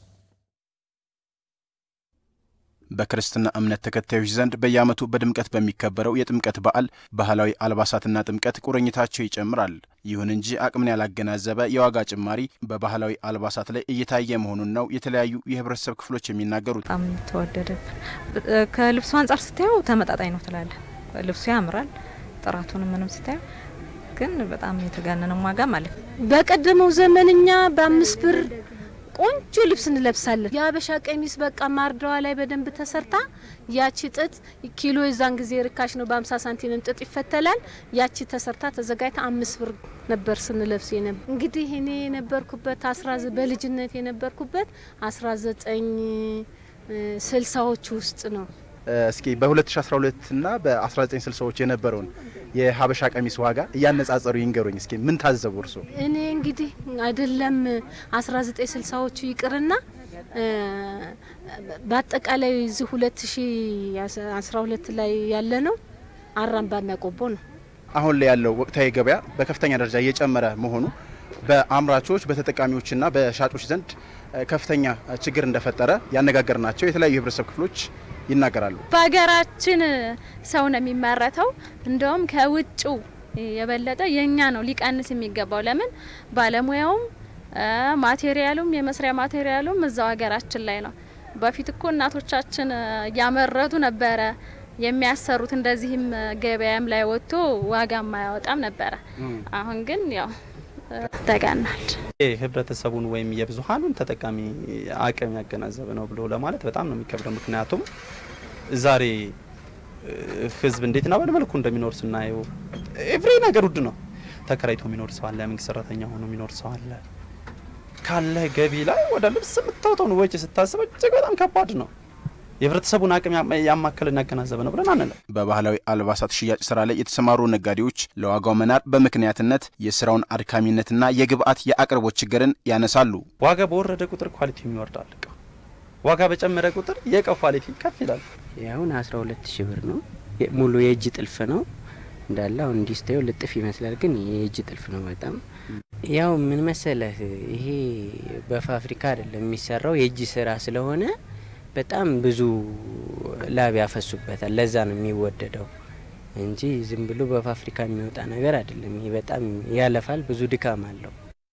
በክርስትና እምነት ተከታዮች ዘንድ በየዓመቱ በድምቀት በሚከበረው የጥምቀት በዓል ባህላዊ አልባሳትና ጥምቀት ቁርኝታቸው ይጨምራል። ይሁን እንጂ አቅምን ያላገናዘበ የዋጋ ጭማሪ በባህላዊ አልባሳት ላይ እየታየ መሆኑን ነው የተለያዩ የህብረተሰብ ክፍሎች የሚናገሩት። በጣም ተወደደብን። ከልብሱ አንጻር ስታየው ተመጣጣኝ ነው ትላለ። ልብሱ ያምራል፣ ጥራቱንም ምንም ስታየው ግን በጣም የተጋነነ ዋጋ ማለት ነው። በቀደመው ዘመን እኛ በአምስት ብር ቆንጆ ልብስ እንለብሳለን። የሀበሻ ቀሚስ በቃ ማርዳዋ ላይ በደንብ ተሰርታ ያቺ ጥጥ ኪሎ የዛን ጊዜ ርካሽ ነው። በአምሳ ሳንቲም ጥጥ ይፈተላል። ያቺ ተሰርታ ተዘጋጅታ አምስት ብር ነበር ስንለብስ የነበር። እንግዲህ እኔ የነበርኩበት በልጅነት የነበርኩበት አስራ ዘጠኝ ስልሳዎቹ ውስጥ ነው። እስኪ በ2012 እና በ1960ዎች የነበረውን የሀበሻ ቀሚስ ዋጋ እያነጻጸሩ ይንገሩኝ። እስኪ ምን ታዘቡ እርሶ? እኔ እንግዲህ አይደለም 1960ዎቹ ይቅርና በአጠቃላይ እዚህ 2012 ላይ ያለ ነው አራምባና ቆቦ ነው። አሁን ላይ ያለው ወቅታዊ ገበያ በከፍተኛ ደረጃ እየጨመረ መሆኑ በአምራቾች በተጠቃሚዎችና በሻጮች ዘንድ ከፍተኛ ችግር እንደፈጠረ ያነጋገርናቸው የተለያዩ የህብረተሰብ ክፍሎች ይናገራሉ። በሀገራችን ሰው ነው የሚመረተው። እንደውም ከውጭው የበለጠ የኛ ነው ሊቀንስ የሚገባው። ለምን ባለሙያውም ማቴሪያሉም የመስሪያ ማቴሪያሉም እዛው ሀገራችን ላይ ነው። በፊት እኮ እናቶቻችን እያመረቱ ነበረ የሚያሰሩት። እንደዚህም ገበያም ላይ ወጥቶ ዋጋም አያወጣም ነበረ። አሁን ግን ያው ተጋናል። ህብረተሰቡን ወይም የብዙሀኑን ተጠቃሚ አቅም ያገናዘበ ነው ብሎ ለማለት በጣም ነው የሚከብደው። ምክንያቱም ዛሬ ህዝብ እንዴትና በምን መልኩ እንደሚኖር ስናየው ኤቭሪ ነገር ውድ ነው። ተከራይቶ የሚኖር ሰው አለ፣ መንግስት ሰራተኛ ሆኖ የሚኖር ሰው አለ። ካለ ገቢ ላይ ወደ ልብስ የምታወጣውን ወጪ ስታስበው እጅግ በጣም ከባድ ነው። የህብረተሰቡን አቅም ያማከልና ያገናዘበ ነው ብለን አንለም። በባህላዊ አልባሳት ሽያጭ ስራ ላይ የተሰማሩ ነጋዴዎች ለዋጋው መናር በምክንያትነት የስራውን አድካሚነትና የግብአት የአቅርቦት ችግርን ያነሳሉ። ዋጋ በወረደ ቁጥር ኳሊቲው ይወርዳል። እቃ ዋጋ በጨመረ ቁጥር የእቃው ኳሊቲ ከፍ ይላል። አሁን አስራ ሁለት ሺህ ብር ነው ሙሉ የእጅ ጥልፍ ነው እንዳለ። አሁን እንዲህ ስታየው ልጥፍ ይመስላል፣ ግን የእጅ ጥልፍ ነው። በጣም ያው ምን መሰለህ ይሄ በፋብሪካ አይደለም የሚሰራው የእጅ ስራ ስለሆነ በጣም ብዙ ላብ ያፈሱበታል። ለዛ ነው የሚወደደው እንጂ ዝም ብሎ በፋብሪካ የሚወጣ ነገር አይደለም። ይሄ በጣም ያለፋል፣ ብዙ ድካም አለው።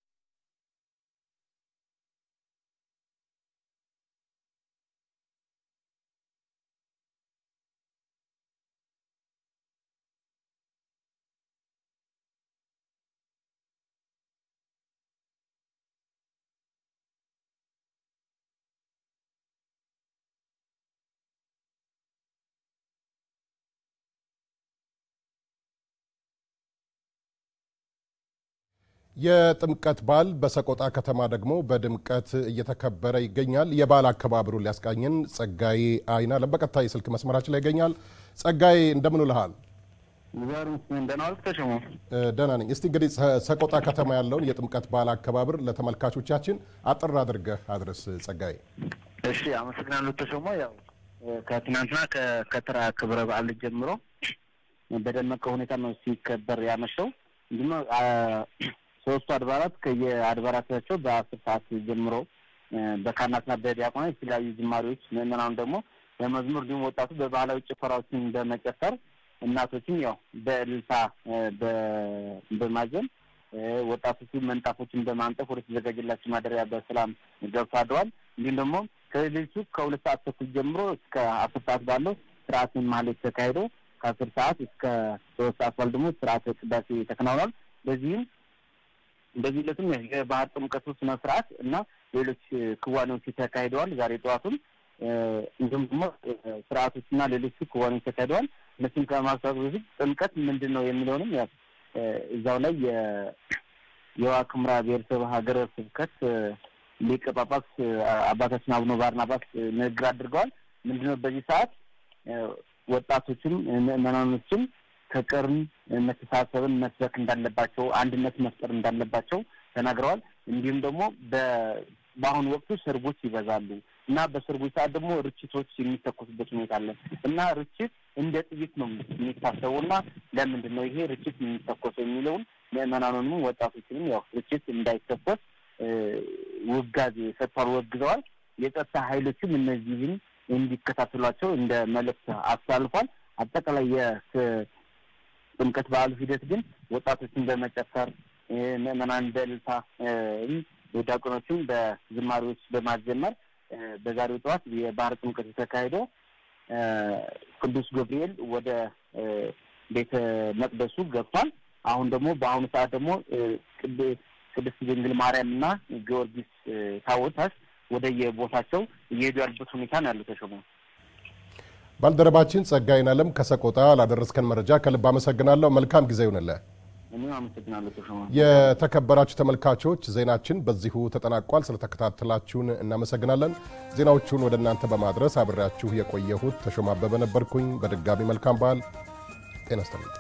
የጥምቀት በዓል በሰቆጣ ከተማ ደግሞ በድምቀት እየተከበረ ይገኛል። የበዓል አከባበሩን ሊያስቃኝን ጸጋዬ አይናለም በቀጥታ የስልክ መስመራችን ላይ ይገኛል። ጸጋዬ እንደምን ውለሃል? ደህና ነኝ። እስቲ እንግዲህ ሰቆጣ ከተማ ያለውን የጥምቀት በዓል አከባበር ለተመልካቾቻችን አጥር አድርገህ አድረስ ጸጋዬ። እሺ፣ አመሰግናለሁ ተሾሞ። ያው ከትናንትና ከከተራ ክብረ በዓል ጀምሮ በደመቀ ሁኔታ ነው ሲከበር ያመሸው። እንዲሁም ሶስቱ አድባራት ከየአድባራታቸው በአስር ሰዓት ጀምሮ በካህናትና በዲያቆናት የተለያዩ ዝማሬዎች፣ ምዕመናኑ ደግሞ በመዝሙር እንዲሁም ወጣቱ በባህላዊ ጭፈራዎችን በመጨፈር እናቶችም ያው በእልልታ በማዘን ወጣቶቹ መንጣፎችን በማንጠፍ ወደ ተዘጋጀላቸው ማደሪያ በሰላም ገብቶ አድረዋል። እንዲሁም ደግሞ ከሌሊቱ ከሁለት ሰዓት ተኩል ጀምሮ እስከ አስር ሰዓት ባለው ስርዓትን ማህሌት ተካሂዶ ከአስር ሰዓት እስከ ሶስት ሰዓት ባል ደግሞ ስርዓተ ቅዳሴ ተከናውኗል። በዚህም በዚህ ዕለትም የባህር ጥምቀቱ ስነ ስርዓት እና ሌሎች ክዋኔዎች ተካሂደዋል። ዛሬ ጠዋቱም እንዲሁም ደግሞ ስርዓቶችና ሌሎቹ ክዋኔዎች ተካሂደዋል። እነሱም ከማስታወቅ በፊት ጥምቀት ምንድን ነው የሚለውንም ያው እዛው ላይ የዋግ ኽምራ ብሔረሰብ ሀገረ ስብከት ሊቀ ጳጳስ አባታችን አቡነ ባርናባስ ንግግር አድርገዋል። ምንድነው በዚህ ሰዓት ወጣቶችም ምዕመናኖችም ፍቅርን፣ መተሳሰብን መስበክ እንዳለባቸው፣ አንድነት መፍጠር እንዳለባቸው ተናግረዋል። እንዲሁም ደግሞ በአሁኑ ወቅቱ ሰርጎች ይበዛሉ እና በሰርጎች ሰዓት ደግሞ ርችቶች የሚተኮሱበት ሁኔታ አለ እና ርችት እንደ ጥይት ነው የሚታሰቡ እና ለምንድን ነው ይሄ ርችት የሚተኮሰው የሚለውን ምዕመናኑንም ወጣቶችንም ያው ርችት እንዳይተኮስ ውጋዜ ሰጥቷል፣ ወግዘዋል። የጸጥታ ኃይሎችም እነዚህን እንዲከታተሏቸው እንደ መልእክት አስተላልፏል። አጠቃላይ የጥምቀት በዓሉ ሂደት ግን ወጣቶችን በመጨፈር ምዕመናን በእልልታ ዲያቆኖችም በዝማሬዎች በማዘመር በዛሬው ጠዋት የባህር ጥምቀት የተካሄደው ቅዱስ ገብርኤል ወደ ቤተ መቅደሱ ገብቷል። አሁን ደግሞ በአሁኑ ሰዓት ደግሞ ቅድስት ድንግል ማርያም እና ጊዮርጊስ ታቦታት ወደ የቦታቸው እየሄዱ ያሉበት ሁኔታ ነው ያለው። ተሾመ ባልደረባችን ጸጋዬን አለም ከሰቆጣ ላደረስከን መረጃ ከልብ አመሰግናለሁ። መልካም ጊዜ ይሁንልህ። እኔም አመሰግናለሁ ተሾመ። የተከበራችሁ ተመልካቾች ዜናችን በዚሁ ተጠናቋል። ስለተከታተላችሁን እናመሰግናለን። ዜናዎቹን ወደ እናንተ በማድረስ አብሬያችሁ የቆየሁት ተሾመ አበበ ነበርኩኝ። በድጋሚ መልካም በዓል። ጤና ይስጥልኝ።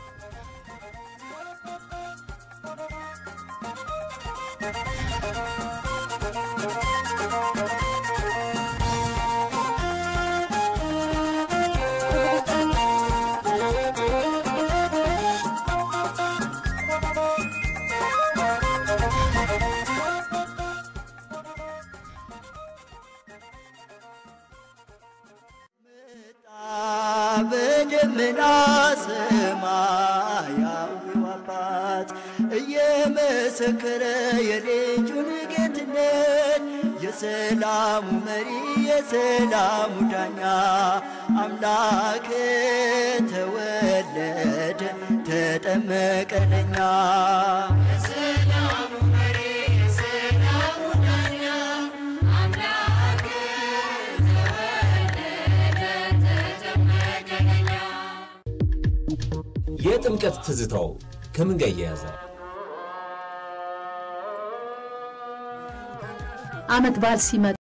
በደመና ሰማያዊው አባት እየመሰከረ የልጁን ጌትነት የሰላሙ መሪ የሰላሙ ዳኛ አምላክ ተወለደ ተጠመቀ ለኛ የሰላሙ መሪ የሰላሙ ዳኛ አምላክ የጥምቀት ትዝታው ከምን ጋር እያያዛል? ዓመት በዓል ሲመጣ